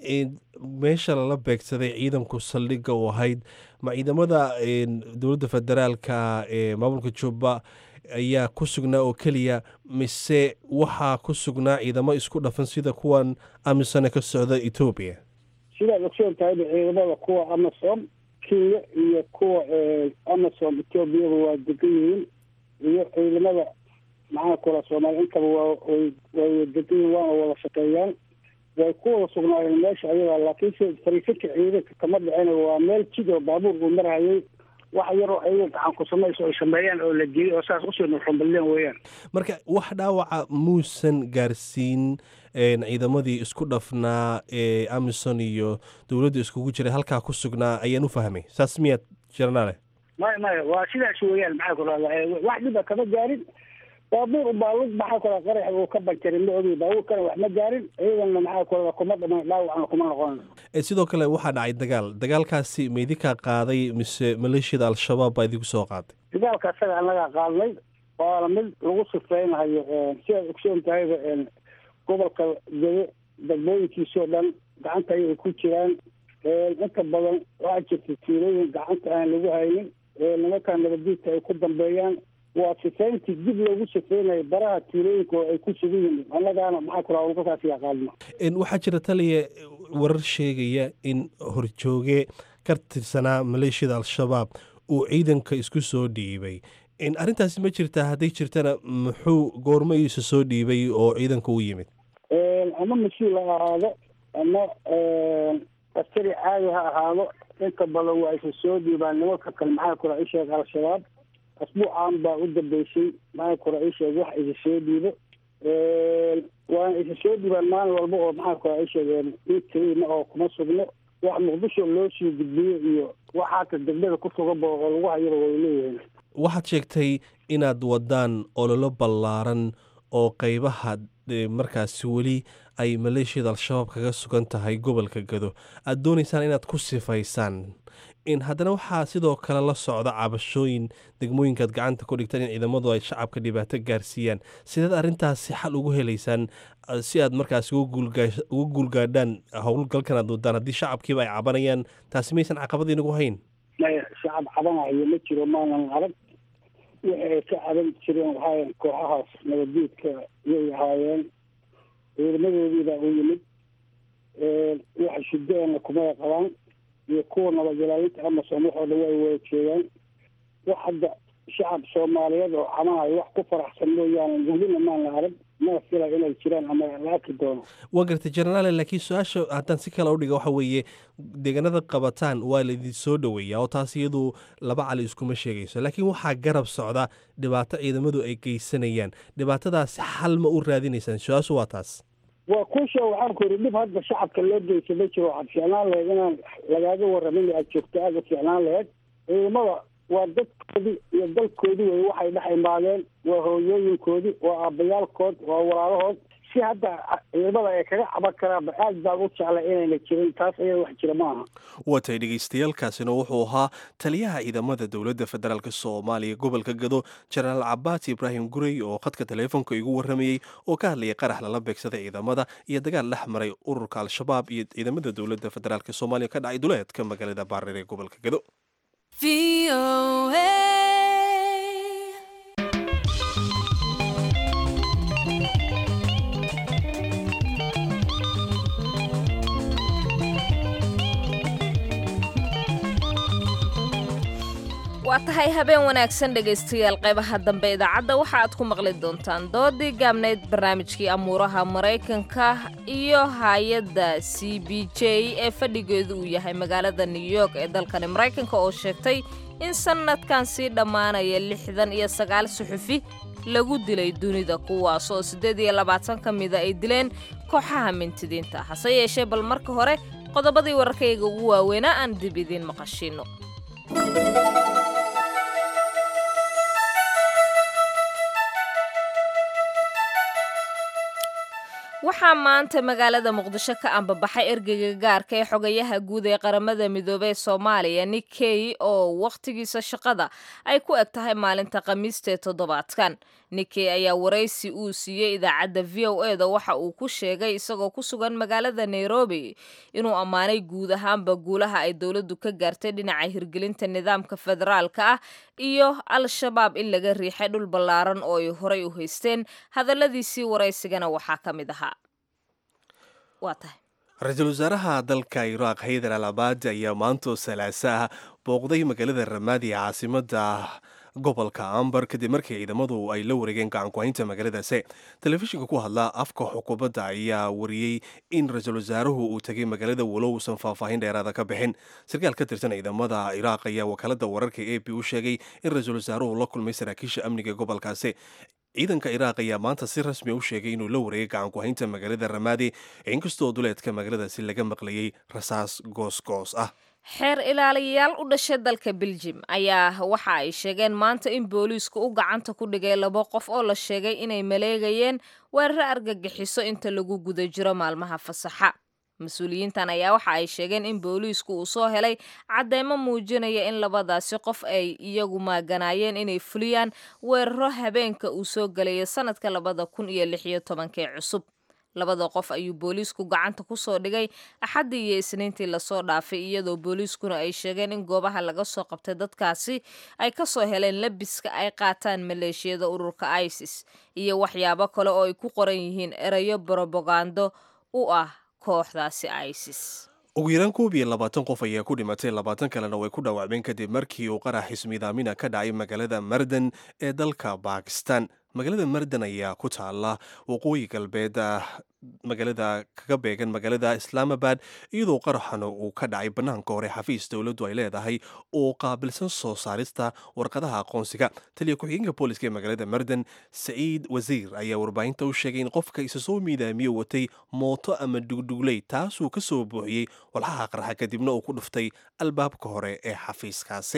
Speaker 1: meesha lala beegsaday ciidanku saldhigga u ahayd ma ciidamada dowladda federaalka ee maamulka jubba ayaa ku sugnaa oo keliya mise waxaa ku sugnaa ciidamo isku dhafan sida kuwan amisone ka socda etoobiya
Speaker 3: sidaad ogsoon tahayba ciidamada kuwa amasom kenya iyo kuwa amasom etoobiyaba waa degan yihiin iyo ciidamada maxaa kula soomaaliya intaba waa way way degan yihiin waana wada shaqeeyaan way ku wada sugnaayeen meesha ayadaa laakiinse fariisinka ciidanka kama dhicin waa meel jid oo baabuur uu marhayay wax yaroo ayaga gacan ku samayso ay sameeyaan oo la geliyay oo saas usoo nuxumballeen weeyaan
Speaker 1: marka wax dhaawaca muusan gaarsiin ciidamadii isku dhafnaa ee amison iyo dowladda iskugu jiray halkaa ku sugnaa ayaan u fahmay saas miyaad jarnaale
Speaker 3: maya maya waa sidaas weeyaan maxaa ku rahda wax dhiba kama gaarin baabuur baa lug maxaa kula qarax uu ka banjaray ma ogi baabuurkana wax ma gaarin ciidanna maxaa kula kuma dhaman dhaawacna kuma noqon
Speaker 1: sidoo kale waxaa dhacay dagaal dagaalkaasi ma idinkaa qaaday mise maleeshiyada al-shabaab baa idinku soo qaaday
Speaker 3: dagaalka asaga annagaa qaadnay waana mid lagu sifeynayo sidaad ogsoon tahayba gobolka gede degmooyinkiisoo dhan gacanta ayay ku jiraan inta badan waxaa jirta tiilooyin gacanta aan lagu haynin nimankan nabadiidka ay ku dambeeyaan waa sifeyntii dib loogu sifeynayo baraha tiilooyinka oo ay ku sugan yihiin annagaana maxaa kula howlgalkaas yaqaadno
Speaker 1: waxaa jira taliya warar sheegaya in horjooge ka tirsanaa maleeshiyada al-shabaab uu ciidanka isku soo dhiibay arrintaasi ma jirtaa hadday jirtana muxuu goormo iisa soo dhiibay oo ciidanka u yimid
Speaker 3: ama mas-uul ha ahaado ama askari caadi ha ahaado inta badan waa isa soo dhiibaan nimanka kale maxaa kula isheeg al-shabaab asbuucan baa u dambeysay maxaa kula isheeg wax isa soo dhiibo waana isa soo dhiibaan maalin walba oo maxaa kula isheegeen inkayna oo kuma sugno wax muqdisho loo sii gudbiyo iyo wax hata degmada ku suganba oo lagu hayaba way leeyihiin
Speaker 1: waxaad sheegtay inaad wadaan ololo ballaaran oo qeybaha markaasi weli ay maleeshiyada al-shabaab kaga sugan tahay gobolka gado aada doonaysaan inaad ku sifaysaan in haddana waxaa sidoo kale la socda cabashooyin degmooyinkaad gacanta ku dhigtaan in ciidamadu ay shacabka dhibaato gaarsiiyaan sideed arrintaasi xal ugu helaysaan si aad markaasi uga guulgaadhaan howlgalkan aad wadaan haddii shacabkiiba ay cabanayaan taasi maysan caqabad inagu hayn
Speaker 3: maya shacab cabanayo ma jiro maanan arag wixii ay ka caban jireen waxaa kooxahaas nabaddiidka yay ahaayeen ciidamadoodiibaa u yimid waxa shideenna kumay qabaan iyo kuwa nabad ilaalinta amasom waxoo dhan way wada jeedaan wax hadda shacab soomaaliyeed oo cabanayo wax ku faraxsan mooyaane welina maana arag mana fila inay jiraan ama la arki doono
Speaker 1: waa gartay jenaraale laakiin su-aasha haddaan si kale udhiga waxa weeye deegaanada qabataan waa laidin soo dhoweeyaa oo taas iyadu laba cali iskuma sheegayso laakiin waxaa garab socda dhibaato ciidamadu ay geysanayaan dhibaatadaasi xal ma u raadinaysaan su-aashu waa taas
Speaker 3: waa kuusha waxaan ku yidhi dhib hadda shacabka loo geysa ma jiro waxaad fiicnaan lahayd inaan lagaaga warramin aad joogto aada fiicnaan lahayd ciidamada waa dadkoodii iyo dalkoodii wey waxay dhex imaadeen waa hooyooyinkoodii waa aabbayaalkood waa walaalahood si hadda ciidamada ay kaga caban karaanba aad baan u jeclay inayna jirin taas ayada wax jira ma aha
Speaker 1: watay dhegeystayaaalkaasina wuxuu ahaa taliyaha ciidamada dowladda federaalk soomaaliya gobolka gado jenaraal cabaas ibraahim gurey oo khadka taleefonka igu warramayey oo ka hadlayay qarax lala beegsaday ciidamada iyo dagaal dhex maray ururka al-shabaab iyo ciidamada dowladda federaalk soomaaliya ka dhacay duleedka magaalada baareer ee gobolka gado
Speaker 2: waa tahay habeen wanaagsan dhegaystayaal qaybaha dambe idaacadda waxa aad ku maqli doontaan doodii gaabnayd barnaamijkii amuuraha maraykanka iyo hay-adda c b j ee fadhigeedu uu yahay magaalada new york ee dalkani maraykanka oo sheegtay in sannadkan sii dhammaanaya lixdan iyo sagaal suxufi lagu dilay dunida kuwaas oo siddeed iyo labaatan ka mida ay dileen kooxaha mintidiinta hase yeeshee bal marka hore qodobadii wararkayga ugu waaweynaa aan dib idiin maqashiinno waxaa maanta magaalada muqdisho ka ambabaxay ergeyga gaarka ee xogayaha guud ee qaramada midoobey ee soomaaliya nick key oo wakhtigiisa shaqada ay ku eg tahay maalinta khamiistaee toddobaadkan nikkey ayaa waraysi uu siiyey idaacadda v o e da waxa uu ku sheegay isagoo ku sugan magaalada nairobi inuu ammaanay guud ahaanba guulaha ay dowladdu ka gaartay dhinaca hirgelinta nidaamka federaalka ah iyo al-shabaab in laga riixay dhul ballaaran oo ay horay u haysteen hadalladiisii waraysigana waxaa ka mid ahaa waa tahay
Speaker 1: ra-iisul wasaaraha dalka iraaq haydar al abaad ayaa maantoo salaasa ah booqday magaalada ramaadi ee caasimada gobolka ambar kadib markii ciidamadu ay la wareegeen gacankuhaynta magaaladaasi telefishinka ku hadla afka xukuumadda ayaa wariyey in ra-iisul wasaaruhu uu tegay magaalada walow uusan faahfaahin dheeraada ka bixin sarkaal ka tirsan ciidamada iraaq ayaa wakaalada wararka a b u sheegay in ra-iisul wasaaruhu la kulmay saraakiisha amniga gobolkaasi ciidanka iraaq ayaa maanta si rasmi u sheegay inuu la wareegay gacankuhaynta magaalada ramaadi inkastoo duleedka magaaladaasi laga maqlayay rasaas goosgoos ah
Speaker 2: xeer ilaaliyayaal u dhashay dalka beljim ayaa waxa ay sheegeen maanta in booliisku u gacanta ku dhigay labo qof oo la sheegay inay maleegayeen weeraro argagixiso inta lagu guda jiro maalmaha fasaxa mas-uuliyiintan ayaa waxa ay sheegeen in booliisku uu soo helay cadeymo muujinaya in labadaasi qof ay iyagu maaganaayeen inay fuliyaan weeraro habeenka uu soo gelaya sanadka labada kun iyo lix iyo tobankee cusub labada qof ayuu booliisku gacanta ku soo dhigay axaddii iyo isniintii lasoo dhaafay iyadoo booliiskuna ay sheegeen in goobaha laga soo qabtay dadkaasi ay ka soo heleen labiska ay qaataan maleeshiyada ururka isis iyo waxyaabo kale oo ay ku qoran yihiin erayo brobagando u ah kooxdaasi isis
Speaker 1: ugu yaraan koob iyo labaatan qof ayaa ku dhimatay labaatan kalena way ku dhaawacmeen kadib markii uu qarax xismiidaamina ka dhacay magaalada mardan ee dalka bakistan magaalada mardan ayaa ku taala waqooyi galbeed magaalada kaga beegan magaalada islaamabad iyadoo qaraxana uu ka dhacay bannaanka hore xafiis dowladdu ay leedahay oo qaabilsan soo saarista warqadaha aqoonsiga taliya ku-xigeenka booliska ee magaalada mardan saciid wasiir ayaa warbaahinta u sheegay in qofka isa soo miidaamiyo watay mooto ama dhugdhugley taasuu ka soo buuxiyey walxaha qarxa kadibna uu ku dhuftay albaabka hore ee xafiiskaasi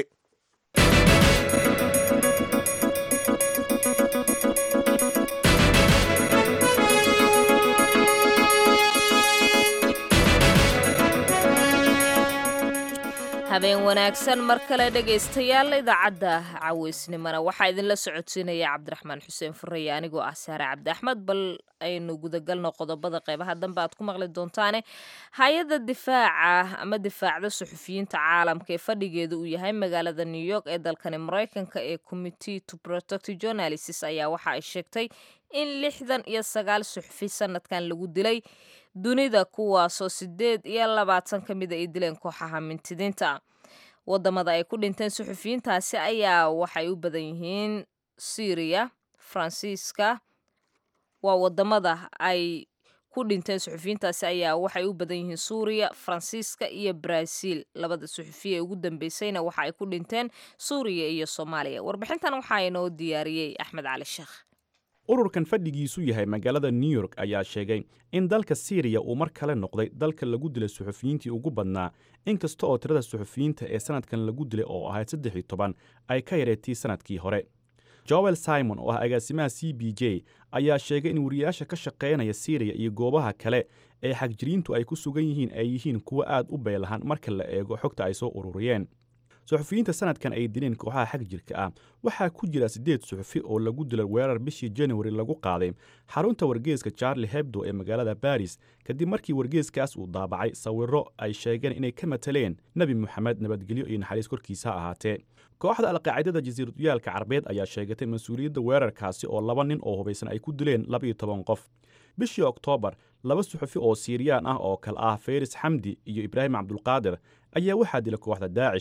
Speaker 2: habeen wanaagsan mar kale dhegaystayaal idaacadda caweysnimona waxaa idinla socodsiinaya cabdiraxmaan xuseen fureye anigoo ah saare cabdi axmed bal aynu gudagalno qodobada qeybaha dambe aad ku maqli doontaane hay-adda difaaca ama difaacda suxufiyiinta caalamka ee fadhigeeda uu yahay magaalada new york ee dalkani maraykanka ee committee to protect journalists ayaa waxa ay sheegtay in lixdan iyo sagaal suxufi sanadkan lagu dilay dunida kuwaasoo sideed iyo labaatan ka mida ay dileen kooxaha mintidiinta wadamada ay ku dhinteen suxufiyiintaasi ayaa waxay u badan yihiin syriya faransiiska waa wadamada ay ku dhinteen suxufiyiintaasi ayaa waxay u badan yihiin suuriya faransiiska iyo brazil labada suxufiya ee ugu dambeysayna waxa ay ku dhinteen suuriya iyo soomaaliya warbixintan waxaa inoo diyaariyey axmed cali sheekh
Speaker 5: ururkan fadhigiisu yahay magaalada new york ayaa sheegay in dalka siiriya uu mar kale noqday dalka lagu dilay suxufiyiintii ugu badnaa inkasta oo tirada suxufiyiinta ee sanadkan lagu dilay oo ahayd saddex iyo toban ay ka yareetay sanadkii hore joel simon oo ah agaasimaha c b j ayaa sheegay in wariyaasha ka shaqaynaya siiriya iyo goobaha kale ee xagjiriintu ay ku sugan yihiin ay yihiin kuwo aad u beelahan marka la eego xogta ay soo ururiyeen suxufiyiinta sanadkan ay dileen kooxaha xag jirka ah waxaa ku jira siddeed suxufi oo lagu dilay weerar bishii januari lagu qaaday xarunta wargeeska charli hebdo ee magaalada baris kadib markii wargeeskaas uu daabacay sawirro ay sheegeen inay ka mataleen nebi moxamed nabadgelyo iyo naxariis korkiisa ha ahaatee kooxda alqaacidada jasiiraduyaalka carbeed ayaa sheegatay mas-uuliyadda weerarkaasi oo laba nin oo hubaysan ay ku dileen labaiyo toban qof bishii oktoobar laba suxufi oo siiriyaan ah oo kale ah feris xamdi iyo ibraahim cabdulqaadir ayaa waxaa dila kooxda daacish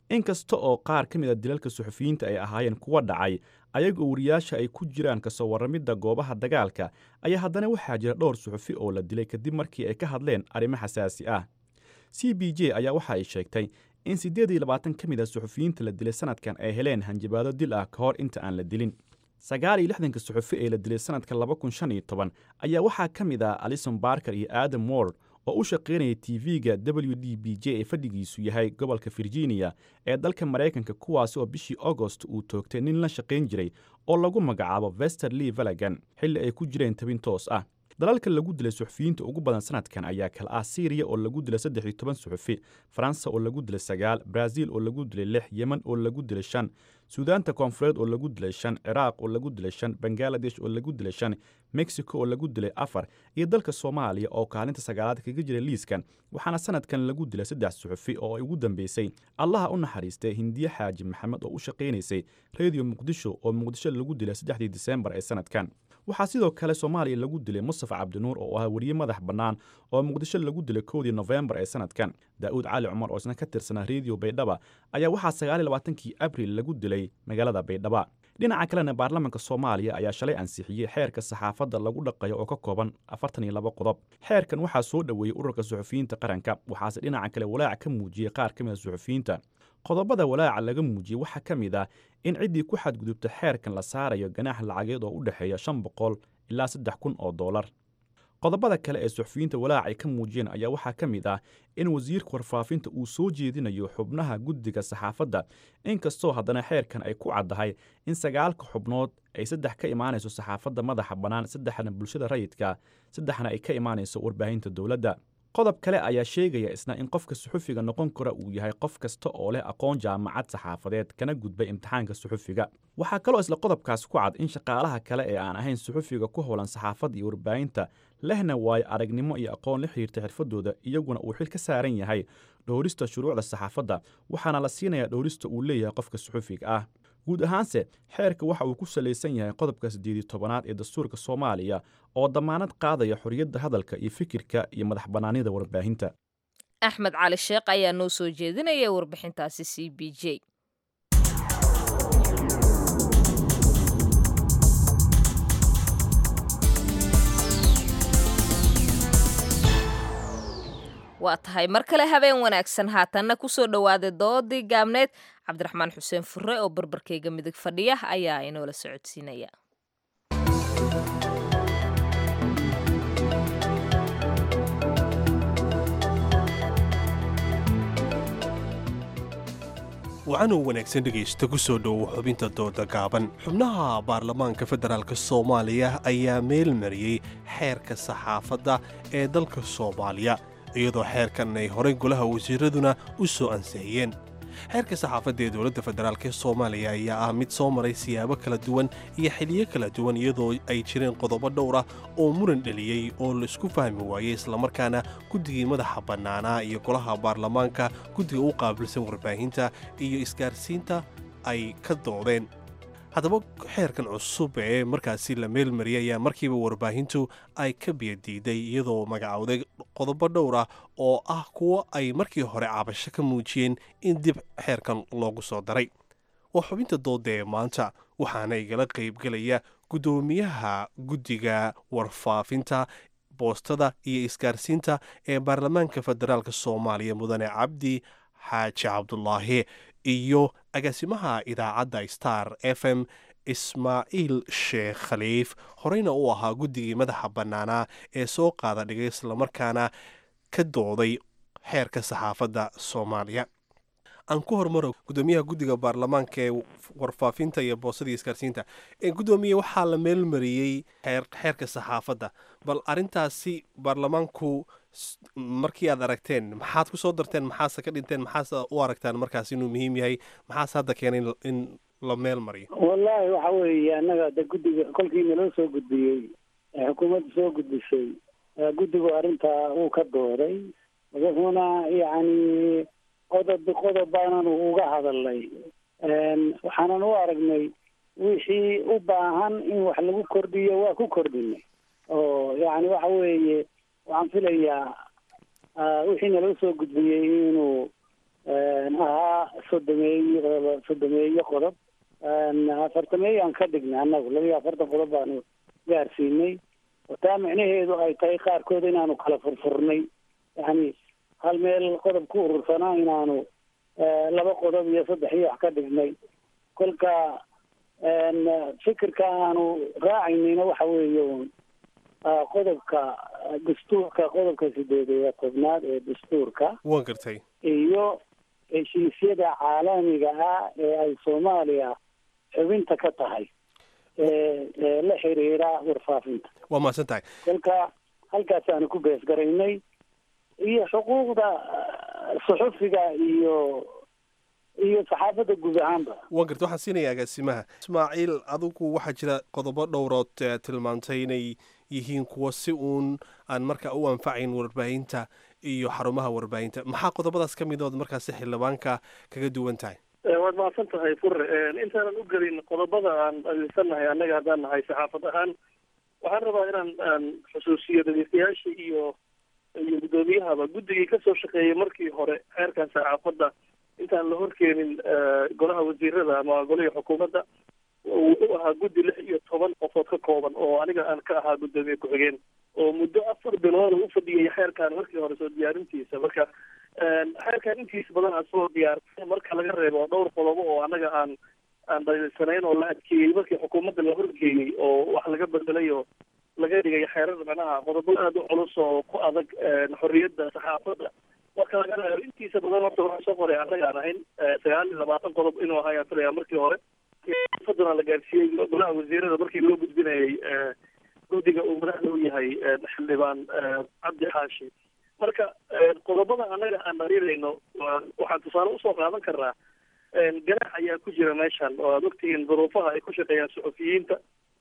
Speaker 5: inkasta oo qaar ka mid a dilalka suxufiyiinta ay ahaayeen kuwa dhacay ayagoo wariyaasha ay ku jiraan kasoo warramidda goobaha dagaalka ayaa haddana waxaa jira dhowr suxufi oo la dilay kadib markii ay ka hadleen arrimo xasaasi ah c b j ayaa waxa ay sheegtay in siddeed iyo labaatan ka mid a suxufiyiinta la dilay sanadkan ay heleen hanjabaado dil ah ka hor inta aan la dilin sagaal iyo lixdanka suxufi ee la dilay sanadka laba kun shan iyo toban ayaa waxaa ka mid ah alison barker iyo adam ward oo u shaqaynaya tv-ga w d b j ee fadhigiisu yahay gobolka virginia ee dalka maraykanka kuwaasi oo bishii agost uu toogtay nin la shaqayn jiray oo lagu magacaabo vester lee valagan xilli ay ku jireen tabin toos ah dalalka lagu dilay suxufiyiinta ugu badan sanadkan ayaa kala ah syriya oo lagu dilay saddex iyo toban suxufi faransa oo lagu dilay sagaal brazil oo lagu dilay lix yemen oo lagu dilay shan suudaanta koonfureed oo lagu dilay shan ciraaq oo lagu dilay shan bangaladesh oo lagu dilay shan mexico oo lagu dilay afar iyo dalka soomaaliya oo kaalinta sagaalaad kaga jira liiskan waxaana sanadkan lagu dilay saddex suxufi oo ay ugu dambeysay allaha u naxariistay hindiye xaaji maxamed oo u shaqaynaysay rediyo muqdisho oo muqdisho lagu dilay saddexdii diseembar ee sanadkan waxaa sidoo kale soomaaliya lagu dilay mustafa cabdinuur oo ahaa weriye madax bannaan oo muqdisho lagu dilay kowdii nofembar ee sanadkan daa'uud cali cumar oo isna ka tirsanaa rediyo baydhaba ayaa waxaa sagaal iyo labaatankii abril lagu dilay magaalada baydhaba dhinaca kalena baarlamaanka soomaaliya ayaa shalay ansixiyey xeerka saxaafadda lagu dhaqayo oo ka kooban afartan iyo laba qodob xeerkan waxaa soo dhoweeyey ururka suxufiyiinta qaranka waxaase dhinaca kale walaac ka muujiyey qaar ka mid a suxufiyiinta qodobada walaaca laga muujiyey waxaa ka mid ah in ciddii ku xadgudubta xeerkan la saarayo ganaax lacageed oo u dhexeeya shan boqol ilaa saddex kun oo doolar qodobada kale ee suxufiyiinta walaac ay ka muujiyeen ayaa waxaa ka mid ah in wasiirka warfaafinta uu soo jeedinayo xubnaha guddiga saxaafadda inkastoo haddana xeerkan ay ku caddahay in sagaalka xubnood ay saddex ka imaanayso saxaafadda madaxa bannaan saddexna bulshada rayidka saddexna ay ka imaanayso warbaahinta dowladda qodob kale ayaa sheegaya isna in qofka suxufiga noqon kara uu yahay qof kasta oo leh aqoon jaamacad saxaafadeed kana gudbay imtixaanka suxufiga waxaa kaloo isla qodobkaas ku cad in shaqaalaha kale ee aan ahayn suxufiga ku howlan saxaafadda iyo warbaahinta lehna waayo aragnimo iyo aqoon la xiriirta xirfadooda iyaguna uu xil ka saaran yahay dhowrista shuruucda saxaafadda waxaana la siinayaa dhowrista uu leeyahay qofka suxufiga ah guud ahaanse xeerka waxa uu ku salaysan yahay qodobka siddeedii tobanaad ee dastuurka soomaaliya oo dammaanad qaadaya xorriyadda hadalka iyo fikirka iyo madax bannaanida warbaahinta
Speaker 2: axmed cali sheekh ayaa noo soo jeedinaya warbixintaasi c b j waa tahay mar kale habeen wanaagsan haatanna kusoo dhowaaday doodii gaabneed cabdiraxmaan xuseen fure oo barbarkayga midig fadhiya ayaa inoola socodsiinaya
Speaker 1: wacanuu wanaagsan dhegaysta ku soo dhowo xubinta dooda gaaban xubnaha baarlamaanka federaalk soomaaliya ayaa meel mariyey xeerka saxaafadda ee dalka soomaaliya iyadoo xeerkan ay horay golaha wasiiraduna u soo ansixiyeen xeerka saxaafadda ee dowladda federaalk ee soomaaliya ayaa ah mid soo maray siyaabo kala duwan iyo xiliyo kala duwan iyadoo ay jireen qodobo dhowr ah oo muran dheliyey oo laisku fahmi waayey islamarkaana guddigii madaxa bannaanaa iyo golaha baarlamaanka guddiga u qaabilsan warbaahinta iyo isgaarsiinta ay ka doodeen haddaba xeerkan cusub ee markaasi la meelmariyay ayaa markiiba warbaahintu ay ka biyadiiday iyadoo magacowday qodobo dhowr ah oo ah kuwo ay markii hore cabasho ka muujiyeen in dib xeerkan loogu soo daray waa xubinta dooda ee maanta waxaana igala qaybgelaya guddoomiyaha guddiga warfaafinta boostada iyo isgaarsiinta ee baarlamaanka federaalk soomaaliya mudane cabdi xaaji cabdulaahi iyo agaasimaha idaacadda star f m ismaaciil sheekh khaliif horeyna uu ahaa guddigii madaxa bannaanaa ee soo qaada dhigay islamarkaana ka dooday xeerka saxaafadda soomaaliya aan ku hormaro guddoomiyaha guddiga baarlamaanka ee warfaafinta iyo boosada iyo isgaarsiinta guddoomiye waxaa la meelmariyey xeerka saxaafadda bal arintaasi baarlamaanku markii aad aragteen maxaad ku soo darteen maxaase ka dhinteen maxaase u aragtaan markaas inuu muhiim yahay maxaase hadda keenay in la meel mariyo
Speaker 3: wallaahi waxa weeye annaga de guddiga kolkii naloo soo gudbiyey ee xukuumadda soo gudbisay guddigu arrintaa uu ka dooday wuxuuna yacni qodob qodob baananu uga hadalnay waxaanan u aragnay wixii u baahan in wax lagu kordhiyo waa ku kordhinay oo yacni waxa weeye waxaan filayaa wixii naloo soo gudbiyey inuu ahaa sodomeeyo sodomeeyo qodob afartameeyaan ka dhignay annagu labiyo afartan qodob baanu gaarsiinay oo taa micnaheedu ay tahay qaarkood inaanu kala furfurnay yani hal meel qodob ku urursanaa inaanu laba qodob iyo saddex iyo wax ka dhignay kolka fikirka aanu raacaynayna waxa weeye un qodobka dastuurka qodobka sideed iyo tobnaad ee dastuurka
Speaker 1: waan gartay
Speaker 3: iyo heshiisyada caalamiga ah ee ay soomaaliya xubinta ka tahay ee la xiriira warfaafinta
Speaker 1: waa mahadsan tahay
Speaker 3: kolka halkaasaanu ku beesgaraynay iyo xuquuqda suxufiga iyo iyo saxaafadda guud ahaanba
Speaker 1: waan gartay waxaan siinaya agaasimaha ismaaciil adigu waxaa jira qodobo dhowrood tilmaantay inay yihiin kuwa si uun aan markaa u anfacayn warbaahinta iyo xarumaha warbaahinta maxaa qodobadaas ka midood markaasi xildhibaanka kaga duwan tahay
Speaker 9: waad mahadsan tahay fure intaanan u gelin qodobada aan adeegsanahay annaga haddaan nahay saxaafad ahaan waxaan rabaa inaan aan xusuusiyo dhegeystayaasha iyo iyo guddoomiyahaba guddigii kasoo shaqeeyay markii hore xeerkan saxaafadda intaan la horkeenin golaha wasiirada ama golihii xukuumadda wuxuu ahaa guddi lix iyo toban qofood ka kooban oo aniga aan ka ahaa guddoomiye ku-xigeen oo muddo afar bilood u fadhiyay xeerkan markii hore soo diyaarintiisa marka xeerkan intiisa badan aan soo diyaarsay marka laga reebo dhowr qodobo oo anaga aan aan dhaliilsanayn oo la adkeeyey markii xukuumadda la horgeeyey oo wax laga bedelay oo laga dhigay xeerada macnaha qodobo aada u culus oo ku adag xorriyadda saxaafadda marka laga reebo intiisa badan horta waxaan soo qoray annaga aan ahayn sagaal iyo labaatan qodob inuu ahaa ayaan filaya markii hore fadana la gaarsiiyey golaha wasiirada markii loo gudbinayay guddiga uu madaxda u yahay xildhibaan cabdi xaashi marka qodobada annaga aan dhaliilayno waxaan tusaale usoo qaadan karnaa ganaax ayaa ku jira meeshan oo aad ogtihiin duruufaha ay ku shaqeeyaan suxufiyiinta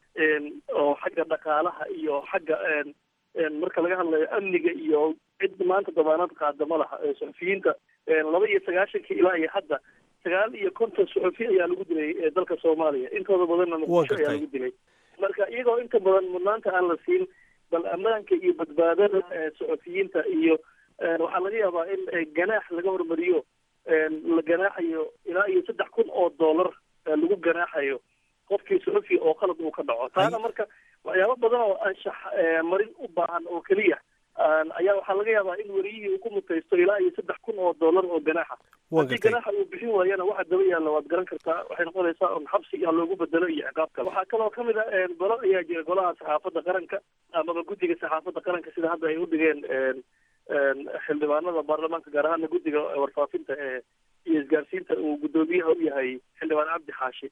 Speaker 9: oo xagga dhaqaalaha iyo xagga marka laga hadlayo amniga iyo cid maanta damaanad qaada ma laha suxufiyiinta laba iyo sagaashankii ilaa iyo hadda sagaal iyo konton suxufi ayaa lagu dilay dalka soomaaliya intooda badanna muqdisho ayaa lagu dilay marka iyagoo inta badan mudnaanta aan la siin bal ammaanka iyo badbaadada suxufiyiinta iyo waxaa laga yaabaa in ganaax laga hormariyo la ganaaxayo ilaa iyo saddex kun oo dollar lagu ganaaxayo qofkii suxufi oo qalad uu ka dhaco taana marka waxyaabo badan oo anshax marin u baahan oo keliya ayaa waxaa laga yaabaa in weriyihii uu ku mutaysto ilaa iyo saddex kun oo dollar oo ganaaxa haddii ganaaxa uu bixin waayana waxa daba yaalla waad garan kartaa waxay noqonaysaa un xabsi ha loogu bedelo iyo ciqaab kale waxaa kaloo kamid a golo ayaa jira golaha saxaafadda qaranka amaba guddiga saxaafadda qaranka sida hadda ay u dhigeen xildhibaanada baarlamaanka gaar ahaana guddiga warfaafinta ee iyo isgaarsiinta uu guddoomiyaha u yahay xildhibaan cabdi xaashi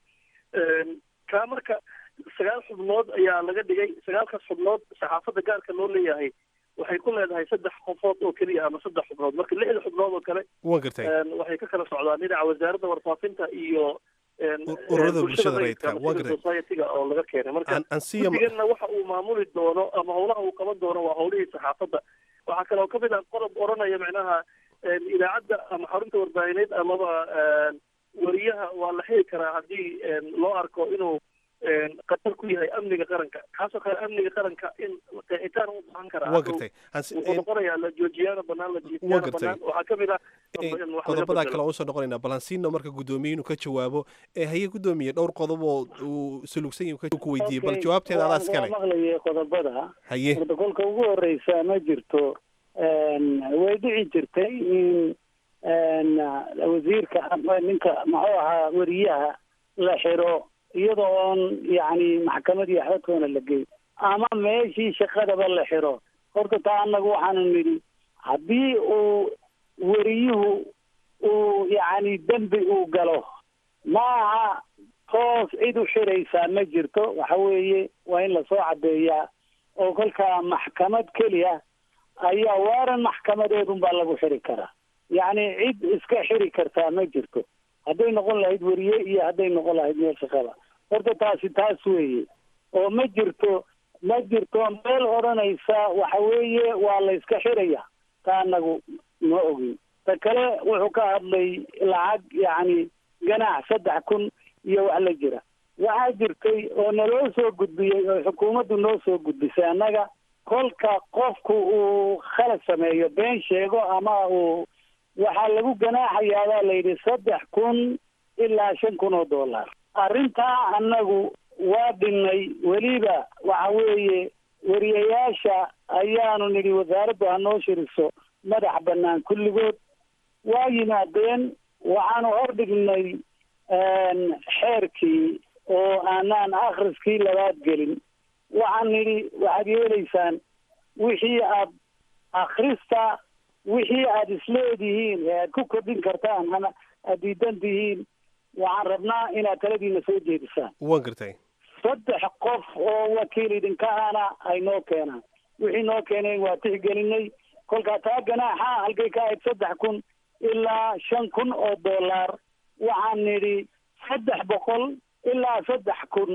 Speaker 9: kaa marka sagaal xubnood ayaa laga dhigay sagaalkaas xubnood saxaafadda gaarka loo leeyahay waxay ku leedahay saddex qofood oo keliya ama saddex xubnood marka lixda xubnood oo kale
Speaker 1: waan gartay
Speaker 9: waxay ka kala socdaan dhinaca wasaaradda warfaafinta iyo
Speaker 1: ururada bulshada rayidka waan gartay
Speaker 9: society-ga oo laga keenay marka
Speaker 1: ansiya
Speaker 9: guddiganna waxa uu maamuli doono ama howlaha uu qaban doono waa howlihii saxaafadda waxaa kaloo kamid ah qodob odhanaya macnaha idaacadda ama xarunta warbaahineed amaba wariyaha waa la xiri karaa haddii loo arko inuu qatar ku yahay amniga qaranka kaasoo kale amniga qaranka in qeexitaan u baahan karaa
Speaker 1: waan gartay
Speaker 9: wuxuu noqonayaa la joojiyaana banaan la jiifiyaana banaan waxaa kamid ah
Speaker 1: qodobadaa kale usoo noqonayna balansiino marka guddoomiye inuu ka jawaabo ee haye guddoomiye dhowr qodob oo uu sulugsan yahay ku weydiiyey bal jawaabteeda adaa iskale
Speaker 3: maqlayay qodobada
Speaker 1: haye
Speaker 3: horta kolka ugu horeysa ma jirto way dhici jirtay in wasiirka ninka muxuu ahaa weriyaha la xiro iyadoo oon yacni maxkamad iyo xadkoona la geyn ama meeshii shaqadaba la xiro horta taa annagu waxaanu nidhi haddii uu weriyuhu uu yacni dembi uu galo maaha toos cid u xiraysaa ma jirto waxa weeye waa in lasoo caddeeyaa oo kolkaa maxkamad keliya ayaa waaran maxkamadeedun baa lagu xiri karaa yacni cid iska xiri kartaa ma jirto hadday noqon lahayd weriye iyo hadday noqon lahayd meel shaqada horta taasi taas weeye oo ma jirto ma jirto meel odhanaysa waxa weeye waa la iska xiraya taa anagu ma ogin ta kale wuxuu ka hadlay lacag yacni ganaax saddex kun iyo wax la jira waxaa jirtay oo naloo soo gudbiyey oo xukuumaddu noo soo gudbisay annaga kolka qofku uu khalad sameeyo been sheego ama uu waxaa lagu ganaaxayaa baa la yidhi saddex kun ilaa shan kun oo dollar arrintaa annagu waa dhinnay weliba waxa weeye wariyayaasha ayaanu nidhi wasaaraddu ha noo shiriso madax bannaan kulligood waa yimaadeen waxaanu hordhignay xeerkii oo aanaan akhriskii labaad gelin waxaan nidhi waxaad yeelaysaan wixii aad akhrista wixii aad isleedihiin ee aad ku kordhin kartaan ama aad diidan tihiin waxaan rabnaa inaad taladiina soo jeedisaan
Speaker 1: waan gartay
Speaker 3: saddex qof oo wakiil idinka ahna ay noo keenaan wixii noo keeneen waa tixgelinay kolkaa taa ganaaxa halkay ka ahayd saddex kun ilaa shan kun oo dollar waxaan nidhi saddex boqol ilaa saddex kun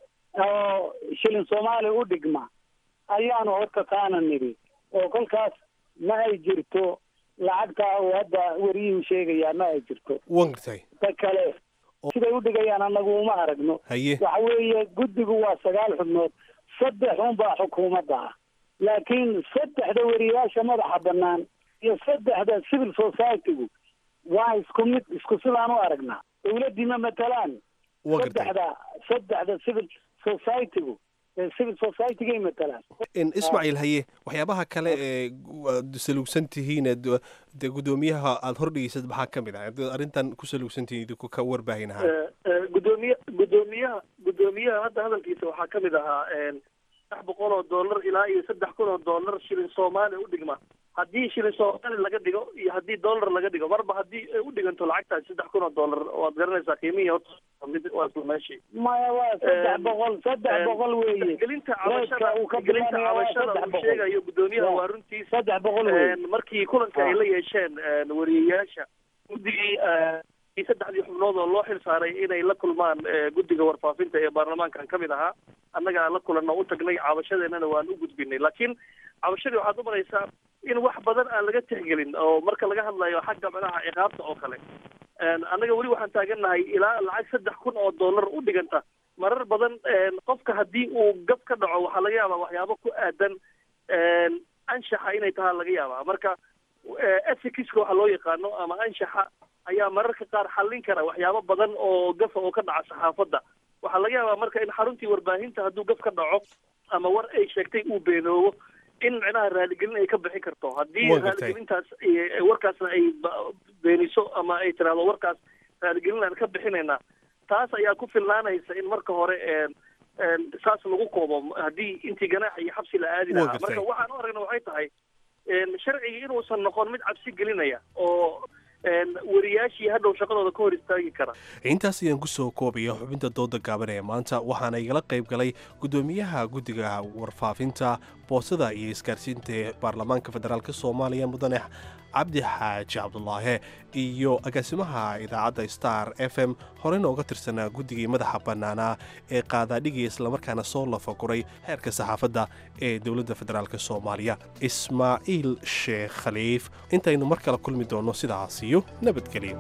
Speaker 3: oo shilin soomaali u dhigma ayaanu horta taana nidhi oo kolkaas ma ay jirto lacagtaa oo hadda wariyuhu sheegayaa ma ay jirto
Speaker 1: waan gartay
Speaker 3: ta kale siday u dhigayaan annagu uma aragno
Speaker 1: haye
Speaker 3: waxa weeye guddigu waa sagaal xubnood saddex unbaa xukuumadda ah laakiin saddexda wariyayaasha madaxa bannaan iyo saddexda civil society-gu waa isku mid isku sidaan u aragnaa dawladdii ma matalaan
Speaker 1: waan gartay
Speaker 3: saddexda saddexda civil society-gu ee civil society-gay matalaan
Speaker 1: In ismaaciil haye waxyaabaha kale ee gu- aad saluugsan tihiin ee du- dee guddoomiyaha aada hordhigeysad maxaa ka mid ah Haddaad arrintan ku saluugsan tihiin idinku ka warbaahin ahaan
Speaker 9: gudoomiye gudoomiyaha gudoomiyaha hadda hadalkiisa waxaa ka mid ahaa saddex boqol oo dollar ilaa iyo saddex kun oo dollar shilin soomaali u dhigma haddii shilin soomaali laga dhigo iyo haddii dollar laga dhigo marba haddii ay u dhiganto lacagtaas saddex kun oo dollar waad garanaysaa qiimihii horta mid waa isla meeshii
Speaker 3: maya waa saddex
Speaker 9: Een,
Speaker 3: boqol saddex
Speaker 9: een,
Speaker 3: boqol weeye
Speaker 9: gelinta
Speaker 3: Reedka
Speaker 9: cabashada
Speaker 3: uu ka
Speaker 9: gelinta
Speaker 3: bilaabaya waa
Speaker 9: cabashada
Speaker 3: saddex
Speaker 9: uu
Speaker 3: boqol.
Speaker 9: sheegayo gudoomiyaha
Speaker 3: Waa.
Speaker 9: waa runtiis
Speaker 3: saddex boqol weeye
Speaker 9: Een, markii kulanka ay la yeesheen een, wariyeyaasha guddigii eh, iyo saddexdii xubnood oo loo xil saaray inay la kulmaan eh, guddiga warfaafinta ee baarlamaankan ka mid ahaa annagaa la kulanno u tagnay cabashadeennana waan u gudbinay laakiin cabashadii waxaad u maraysaa in wax badan aan laga tixgelin oo marka laga hadlayo xagga madaxa ciqaabta oo kale Een, annaga weli waxaan taagannahay ilaa lacag saddex kun oo dollar u dhiganta marar badan een, qofka haddii uu gab ka dhaco waxaa laga yaabaa waxyaabo ku aadan een, anshaxa inay tahaa laga yaabaa marka ethicska waxa loo yaqaano ama anshaxa ayaa mararka qaar xallin kara waxyaabo badan oo gafa oo ka dhaca saxaafadda waxaa laga yaabaa marka in xaruntii warbaahinta hadduu gaf ka dhaco ama war ay sheegtay uu beenoobo in micnaha raaligelin ay ka bixi karto haddii
Speaker 1: Waa gartay.
Speaker 9: raaligelintaas ay- warkaasna ay ba- beeniso ama ay tiraahdo warkaas raaligelin aan ka bixinaynaa taas ayaa ku filnaanaysa in marka hore een een saas lagu koobo haddii intii ganaaxa iyo xabsi la aadi
Speaker 1: Waa
Speaker 9: lahaa
Speaker 1: gartay.
Speaker 9: marka waxaan u aragna waxay tahay een sharcigii inuusan noqon mid cabsi gelinaya oo een wariyaashii hadhow shaqadooda ka hor istaagi kara
Speaker 1: intaas ayaan kusoo koobaya xubinta dooda gaaban ee maanta waxaana igala qayb galay guddoomiyaha guddiga warfaafinta boosada iyo isgaarsiinta ee baarlamaanka federaalk soomaaliya mudane cabdi xaaji cabdulaahe iyo agaasimaha idaacadda star f m horeyna uga tirsanaa guddigii madaxa bannaanaa ee qaadaadhigii islamarkaana soo lafaguray xeerka saxaafadda ee dowladda federaalk soomaaliya ismaaciil sheekh khaliif intaynu mar kale kulmi doonno sidaas iyo nabadgelyo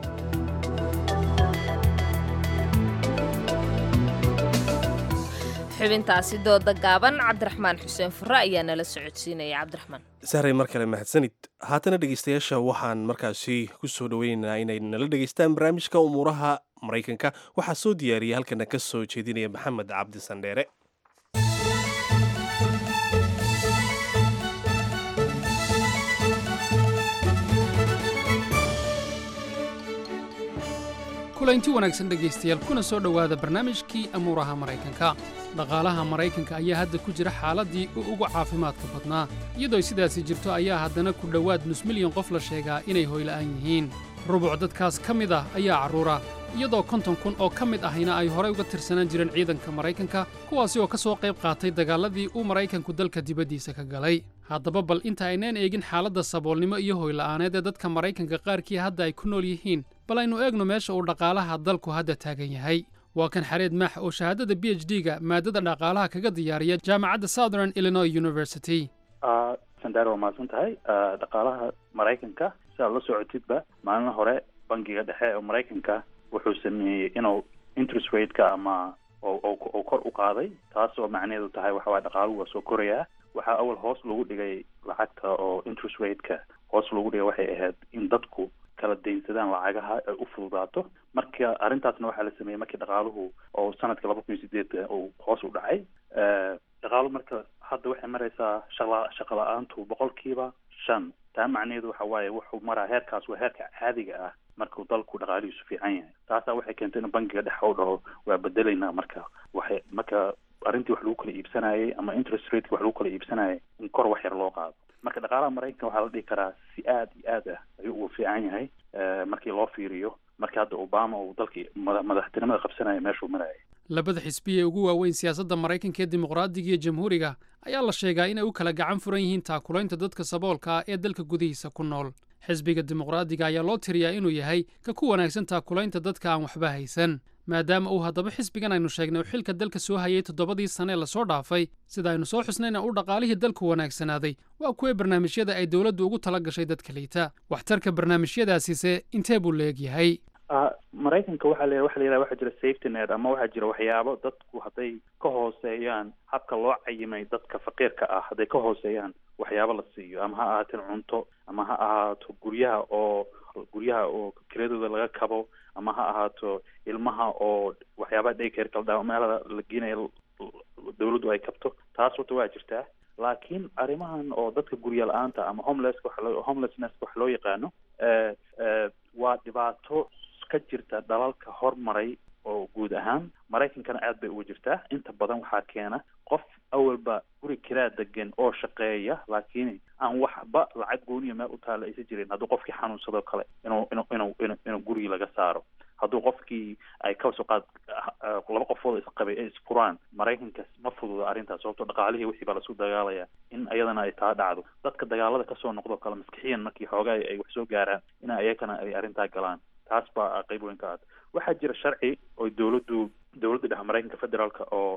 Speaker 2: xubintaasi dooda gaaban cabdiraxmaan xuseen fure ayaa nala socodsiinaya cabdiraxmaan
Speaker 1: sahray mar kale mahadsanid haatana dhegeystayaasha waxaan markaasi ku soo dhoweynaynaa inay nala dhegeystaan barnaamijka umuuraha maraykanka waxaa soo diyaariyay halkana ka soo jeedinaya maxamed cabdi sandheere
Speaker 10: kulanti wanaagsan dhegaystayaal kuna soo dhowaada barnaamijkii amuuraha maraykanka dhaqaalaha maraykanka ayaa hadda ku jira xaaladdii u ugu caafimaadka badnaa iyadoo sidaasi jirto ayaa haddana ku dhowaad nus milyan qof la sheegaa inay hoyla'aan yihiin rubuc dadkaas ka mid ah ayaa carruura iyadoo konton kun oo ka mid ahayna ay horay uga tirsanaan jireen ciidanka maraykanka kuwaasi oo ka soo qayb qaatay dagaalladii uu maraykanku dalka dibaddiisa ka galay haddaba bal inta aynaan eegin xaaladda saboolnimo iyo hoyla'aaneed ee dadka maraykanka qaarkii hadda ay ku nool yihiin bal aynu eegno meesha uu dhaqaalaha dalku hadda taagan yahay waa kan xareed maax oo shahaadada b h d-ga maadada dhaqaalaha kaga diyaariya jaamacadda southern illinois university
Speaker 11: sandar waa mahadsan tahay dhaqaalaha maraykanka si aad la socotidba maalin hore bangiga dhexe ee maraykanka wuxuu sameeyey inuu interest rate-ka ama oo kor u qaaday taas oo macnaheedu tahay waxa waye dhaqaaluhu waa soo korayaa waxaa awal hoos lagu dhigay lacagta oo interest rate-ka hoos lagu dhigay waxay ahayd in dadku kala daynsadaan lacagaha ay u fududaato marka arrintaasna waxaa la sameeyey markii dhaqaaluhu oo sanadka laba kun iyo sideed uu hoos u dhacay dhaqaalu marka hadda waxay maraysaa shaqa shaqa la-aantu boqolkiiba shan taa macnaheedu waxa waaye wuxuu maraa heerkaas waa heerka caadiga ah markuu dalku dhaqaalihiisu fiican yahay taasaa waxay keentay in bangiga dhexe u dhaho waa bedelaynaa marka waxay marka arrintii wax lagu kala iibsanayay ama interest rateki wax lagu kala iibsanayay in kor wax yar loo qaado marka dhaqaalaha maraykanka waxaa la dhihi karaa si aad iyo aad ah ayuu ugu fiican yahay markii loo fiiriyo markii hadda obama uu dalkii madaxtinimada qabsanaya meeshuu marayay
Speaker 10: labada xisbi ee ugu waaweyn siyaasadda maraykanka ee dimuqraadiga iyo jamhuuriga ayaa la sheegaa inay u kala gacan furan yihiin taakulaynta dadka saboolka ah ee dalka gudihiisa ku nool xisbiga dimuqraadiga ayaa loo tiriyaa inuu yahay ka ku wanaagsan taakulaynta dadka aan waxba haysan maadaama uu haddaba xisbigan aynu sheegnay uu xilka dalka soo hayay toddobadii sane ee lasoo dhaafay sida aynu soo xusnayna uu dhaqaalihii dalku wanaagsanaaday waa kuwee barnaamijyada ay dowladdu ugu tala gashay dadka liita waxtarka barnaamijyadaasise intee buu leeg yahay
Speaker 11: maraykanka waxaa la waxa la yidhaha waxaa jira safety net ama waxaa jira waxyaabo dadku hadday ka hooseeyaan habka loo cayimay dadka faqiirka ah hadday ka hooseeyaan waxyaabo la siiyo ama ha ahaateen cunto ama ha ahaato guryaha oo guryaha oo kiradooda laga kabo ama ha ahaato ilmaha oo waxyaabaha daycare kala dhaa meelada la geenayo dawladdu ay kabto taas horta waa jirtaa laakiin arrimahan oo dadka gurya la-aanta ama homelesska waxa loo homelessnesska wax loo yaqaano waa dhibaato ka jirta dalalka hormaray oo guud ahaan maraykankana aad bay uga jirtaa inta badan waxaa keena qof awalba guri kiraa degan oo shaqeeya laakiin aan waxba lacag gooniya meel u taalla aysa jirin hadduu qofkii xanuunsadoo kale inuu inuu inuu inu inuu gurigii laga saaro hadduu qofkii ay kasoo qaad laba qofood isqabay ay isfuraan maraykanka ma fududa arrintaas sababto dhaqaalihii wixii baa lasu dagaalaya in iyadana ay taa dhacdo dadka dagaalada kasoo noqdoo kale maskixiyan markii xoogaa ay wax soo gaaraan in iyakana ay arrintaa galaan taas baa qayb weyn ka ah waxaa jira sharci oo dowladdu dowladda dhexe maraykanka federaalka oo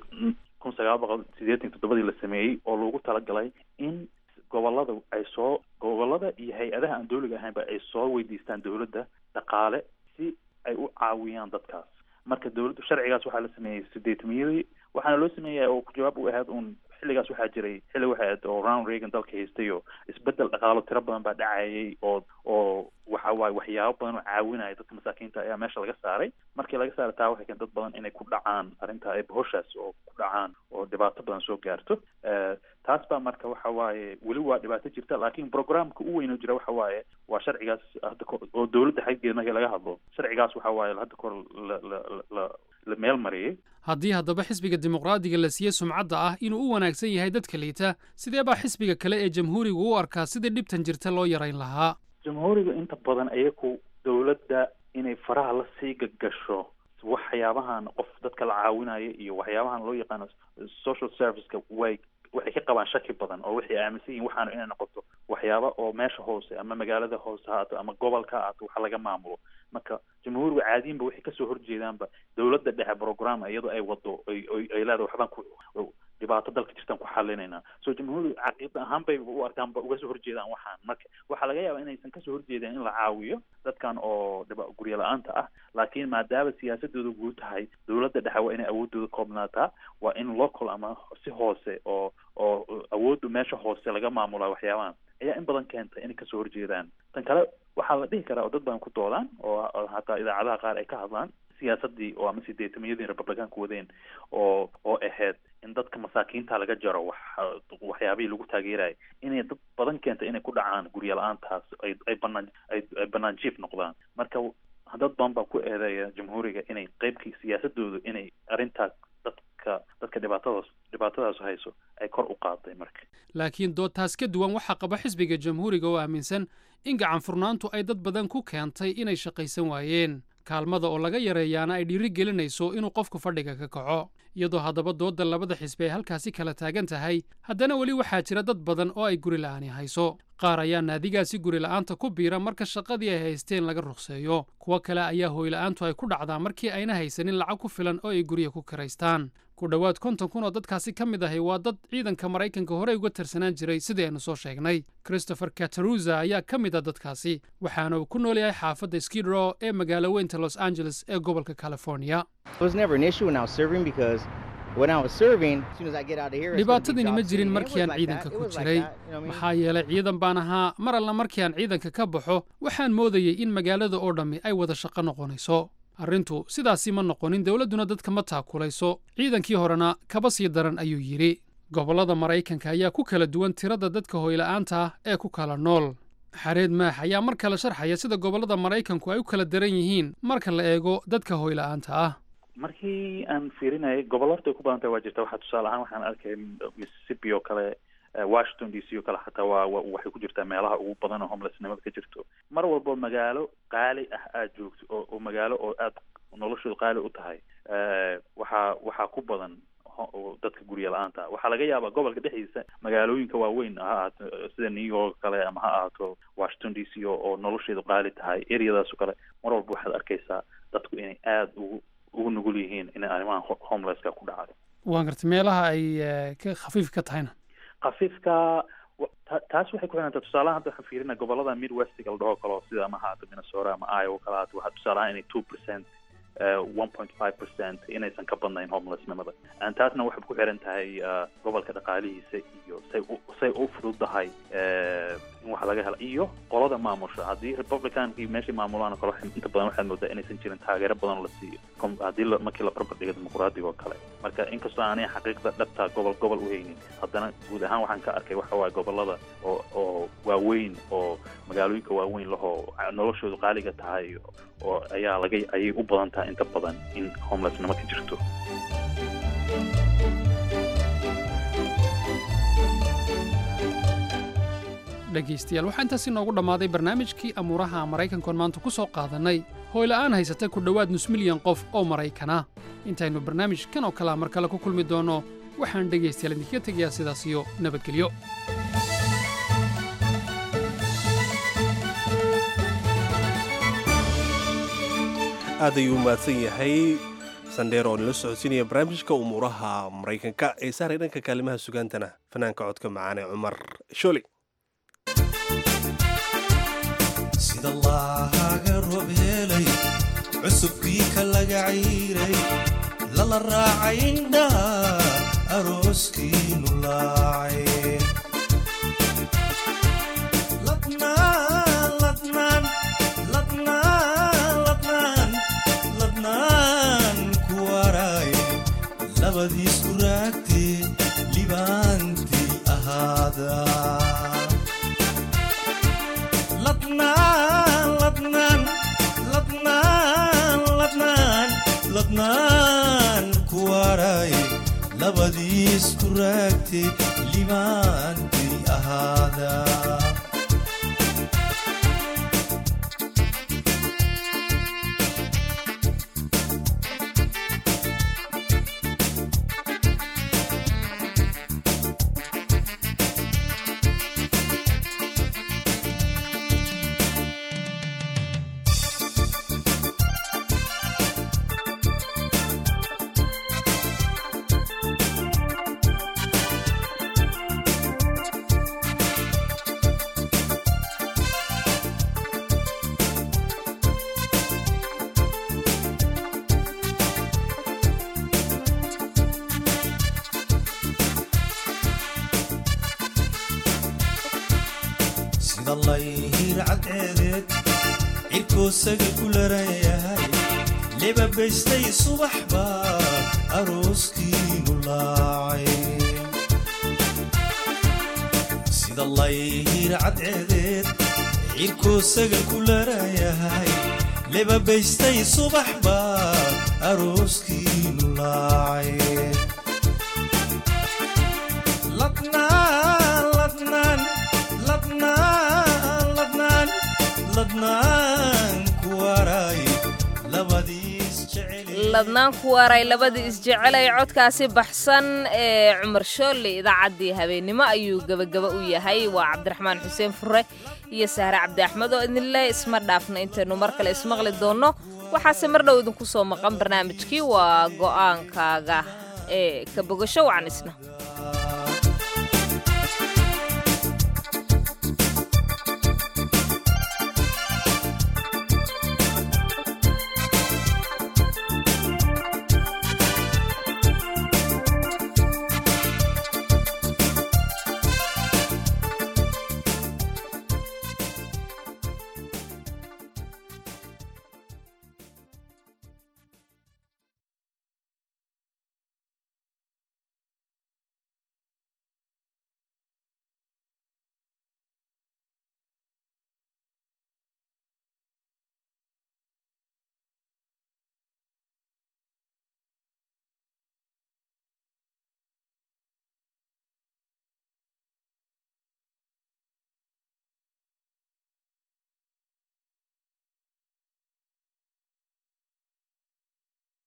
Speaker 11: kun sagaal boqol sideetan toddobadii la sameeyey oo loogu talagalay in gobolada ay soo gobolada iyo hay-adaha aan dowliga ahaynba ay soo weydiistaan dowladda dhaqaale si ay u caawiyaan dadkaas marka dowladdu sharcigaas waxaa la sameeyey sideetamiyadii waxaana loo sameeya oo jawaab u ahayd uun xilligaas waxaa jiray xilli waxay ahayd oo round reagan dalka haystay oo isbedel dhaqaalo tiro badan baa dhacayay oo oo waxa waaye waxyaabo badan oo caawinaya dadka masaakiinta ayaa meesha laga saaray markii laga saaray taa waxay keentay dad badan inay ku dhacaan arrinta ay bahoshaas oo ku dhacaan oo dhibaato badan soo gaarto taas baa marka waxa waaye weli waa dhibaato jirta laakiin programka u weyn oo jira waxa waaye waa sharcigaas hadda oo dowladda xaggeeda markii laga hadlo sharcigaas waxa waaye hadda kor la la la la meel mariyey
Speaker 10: haddii haddaba xisbiga dimuqraadiga la siiyey sumcadda ah inuu u wanaagsan yahay dadka liita sidee baa xisbiga kale ee jamhuurigu u arkaa sidii dhibtan jirta loo yarayn lahaa
Speaker 11: jamhuuriga inta badan iyaku dowladda inay faraha la sii gagasho waxyaabahan qof dadka la caawinayo iyo waxyaabahan loo yaqaano social serviceka way waxay ka qabaan shaki badan oo waxay aaminsan yihin waxaana inay noqoto waxyaaba oo meesha hoose ama magaalada hoose haato ama gobolka haato waxa laga maamulo marka jamhuuriga caadiinba waxay kasoo horjeedaanba dowladda dhexe program iyadoo ay wado ay ay leedahay waxbaan ku dhibaato dalka jirtaan ku xalinaynaa so jamhuuriga caqiida ahaan bay u arkaanba uga soo horjeedaan waxaan marka waxaa laga yaabaa inaysan kasoo horjeedeen in la caawiyo dadkan oo dhiba guryo la-aanta ah laakiin maadaama siyaasadooda guud tahay dowladda dhexe waa inay awoodooda koobnaataa waa in local ama si hoose oo oo awooddu meesha hoose laga maamulaa waxyaabahan ayaa in badan keenta inay kasoo horjeedaan tan kale waxaa la dhihi karaa oo dad badan ku doodaan oo hataa idaacadaha qaar ay ka hadlaan siyaasadii oo ama sideetamiyadii republicaanku wadeen oo oo ahayd in dadka masaakiinta laga jaro wax waxyaabihii lagu taageerayay inay dad badan keenta inay ku dhacaan guryo la-aantaas ay ay banaan ay ay banaan jiif noqdaan marka dad badan baa ku eedeeya jamhuuriga inay qeybkii siyaasadoodu inay arrintaas dadka dadka dhibaatadaas dhibaatadaas hayso ay kor u qaaday marka
Speaker 10: laakiin doodtaas ka duwan waxaa qaba xisbiga jamhuuriga oo aaminsan in gacan furnaantu ay dad badan ku keentay inay shaqaysan waayeen kaalmada oo laga yareeyaana ay dhiiri gelinayso inuu qofku fadhiga ka kaco iyadoo haddaba doodda labada xisbi ay halkaasi kala taagan tahay haddana weli waxaa jira dad badan oo ay guri la'aani hayso qaar ayaa naadigaasi guri la'aanta ku biira marka shaqadii ay haysteen laga ruqseeyo kuwo kale ayaa hooyla'aantu ay ku dhacdaa markii ayna haysanin lacag ku filan oo ay gurya ku kiraystaan ku dhowaad konton kun oo dadkaasi ka mid ahi waa dad ciidanka maraykanka horey uga tirsanaan jiray sidii aynu soo sheegnay christopher kataruza ayaa ka mid a dadkaasi waxaana uu ku nool yahay xaafadda skidrow ee magaalo weynta los angeles ee gobolka california dhibaatadani ma jirin markii aan ciidanka ku jiray maxaa yeelay ciidan baan ahaa mar alla markii aan ciidanka ka baxo waxaan moodayey in magaalada oo dhammi ay wada shaqo noqonayso arrintu sidaasi ma noqonin dowladduna dadka ma taakulayso ciidankii horena kaba sii daran ayuu yidhi gobollada maraykanka ayaa ku kala duwan tirada dadka hoyla'aanta ah ee ku kala nool xareed maax ayaa mar kale sharxaya sida gobollada maraykanku ay u kala daran yihiin marka la eego dadka hoyla'aanta ah
Speaker 11: markii aan fiirinayay gobollo horta ay ku badan tahay waa jirta waxaa tusaale ahaan waxaan arkay mississippi oo kale washington d c oo kale xataa waa waxay ku jirtaa meelaha ugu badan oo homelessnimada ka jirto mar walbo magaalo qaali ah aad joogto oo oo magaalo oo aad noloshooda qaali u tahay waxaa waxaa ku badan dadka gurya la-aanta waxaa laga yaabaa gobolka dhexdiisa magaalooyinka waaweyn ha ahaato sida new york kale ama ha ahaato washington d c oo nolosheedu qaali tahay areadaas oo kale mar walba waxaad arkaysaa dadku inay aada ugu ugu nugul yihiin inay arrimahan homelesska ku dhacdo
Speaker 10: waan gartay meelaha ay ka khafiif ka tahayna
Speaker 11: khafiifka taas waxay ku xidhantaa tusaalahan hadda waxaan fiirina gobolada midwestiga la dhaho kalo sida ama haato minnesota ama iowa kale haato waxaa tusaalahaan inay two percent one point five percent inaysan ka badnayn homelessnimada taasna waxay ku xiran tahay gobolka dhaqaalihiisa iyo say u say u fududahay in wax laga helo iyo qolada maamusha haddii republicankii meeshay maamulaan oo kale inta badan waxaad moodaa inaysan jirin taageero badan la siiyo haddii markii la barbar dhigo dimuqraadiga oo kale marka inkastoo aanay xaqiiqda dhabta gobol gobol u haynin haddana guud ahaan waxaan ka arkay waxa waaye gobolada oo oo waaweyn oo magaalooyinka waaweyn lahoo noloshoodu qaaliga tahay oo ayaa laga ayay u badan tahay inta badan in homelessnimo ka jirto
Speaker 10: dhegaystayaal waxaa intaasi noogu dhammaaday barnaamijkii amuuraha maraykankoon maanta ku soo qaadannay hooyla'aan haysata ku dhowaad nus milyan qof oo maraykana intaynu barnaamijkan oo kalea mar kale ku kulmi doonno waxaan dhegaystayaal idinkaga tegayaa sidaas iyo nabadgelyo
Speaker 1: aad ayuu u mahadsan yahay sandheer oo nala socodsiinaya barnaamijka umuuraha maraykanka ee saaray dhanka kaalimaha sugaantana fanaanka codka macaan ee cumar sholi
Speaker 12: sida laaga roob helay cusubkii ka laga cayray lala raacay indhaha arooskiinu laacay ladnaan ku waray labadiisku raagtee libaantii ahaada ladnaan ku waray labadiisku raagtee libaantii ahaada sida layhir cadceedeed cirkoosaga ku laran yahay lebabaystay subax baa arooskiinu laacay sida layhir cadceedeed cirkoosaga ku laran yahay lebabaystay subax baa arooskiinu laacay ladnaan ladnaan ladnaan ladnaan ladnaan ku waray labadiis jecel
Speaker 2: ladnaan ku waray labadii isjecelay codkaasi baxsan ee cumar shoolle idaacaddii habeennimo ayuu gebagaba u yahay waa cabdiraxmaan xuseen fure iyo sahre cabdi axmed oo idinle isma dhaafna intaynu mar kale ismaqli doonno waxaase mar dhow idinku soo maqan barnaamijkii waa go'aankaaga ee ka bogasho wacan isna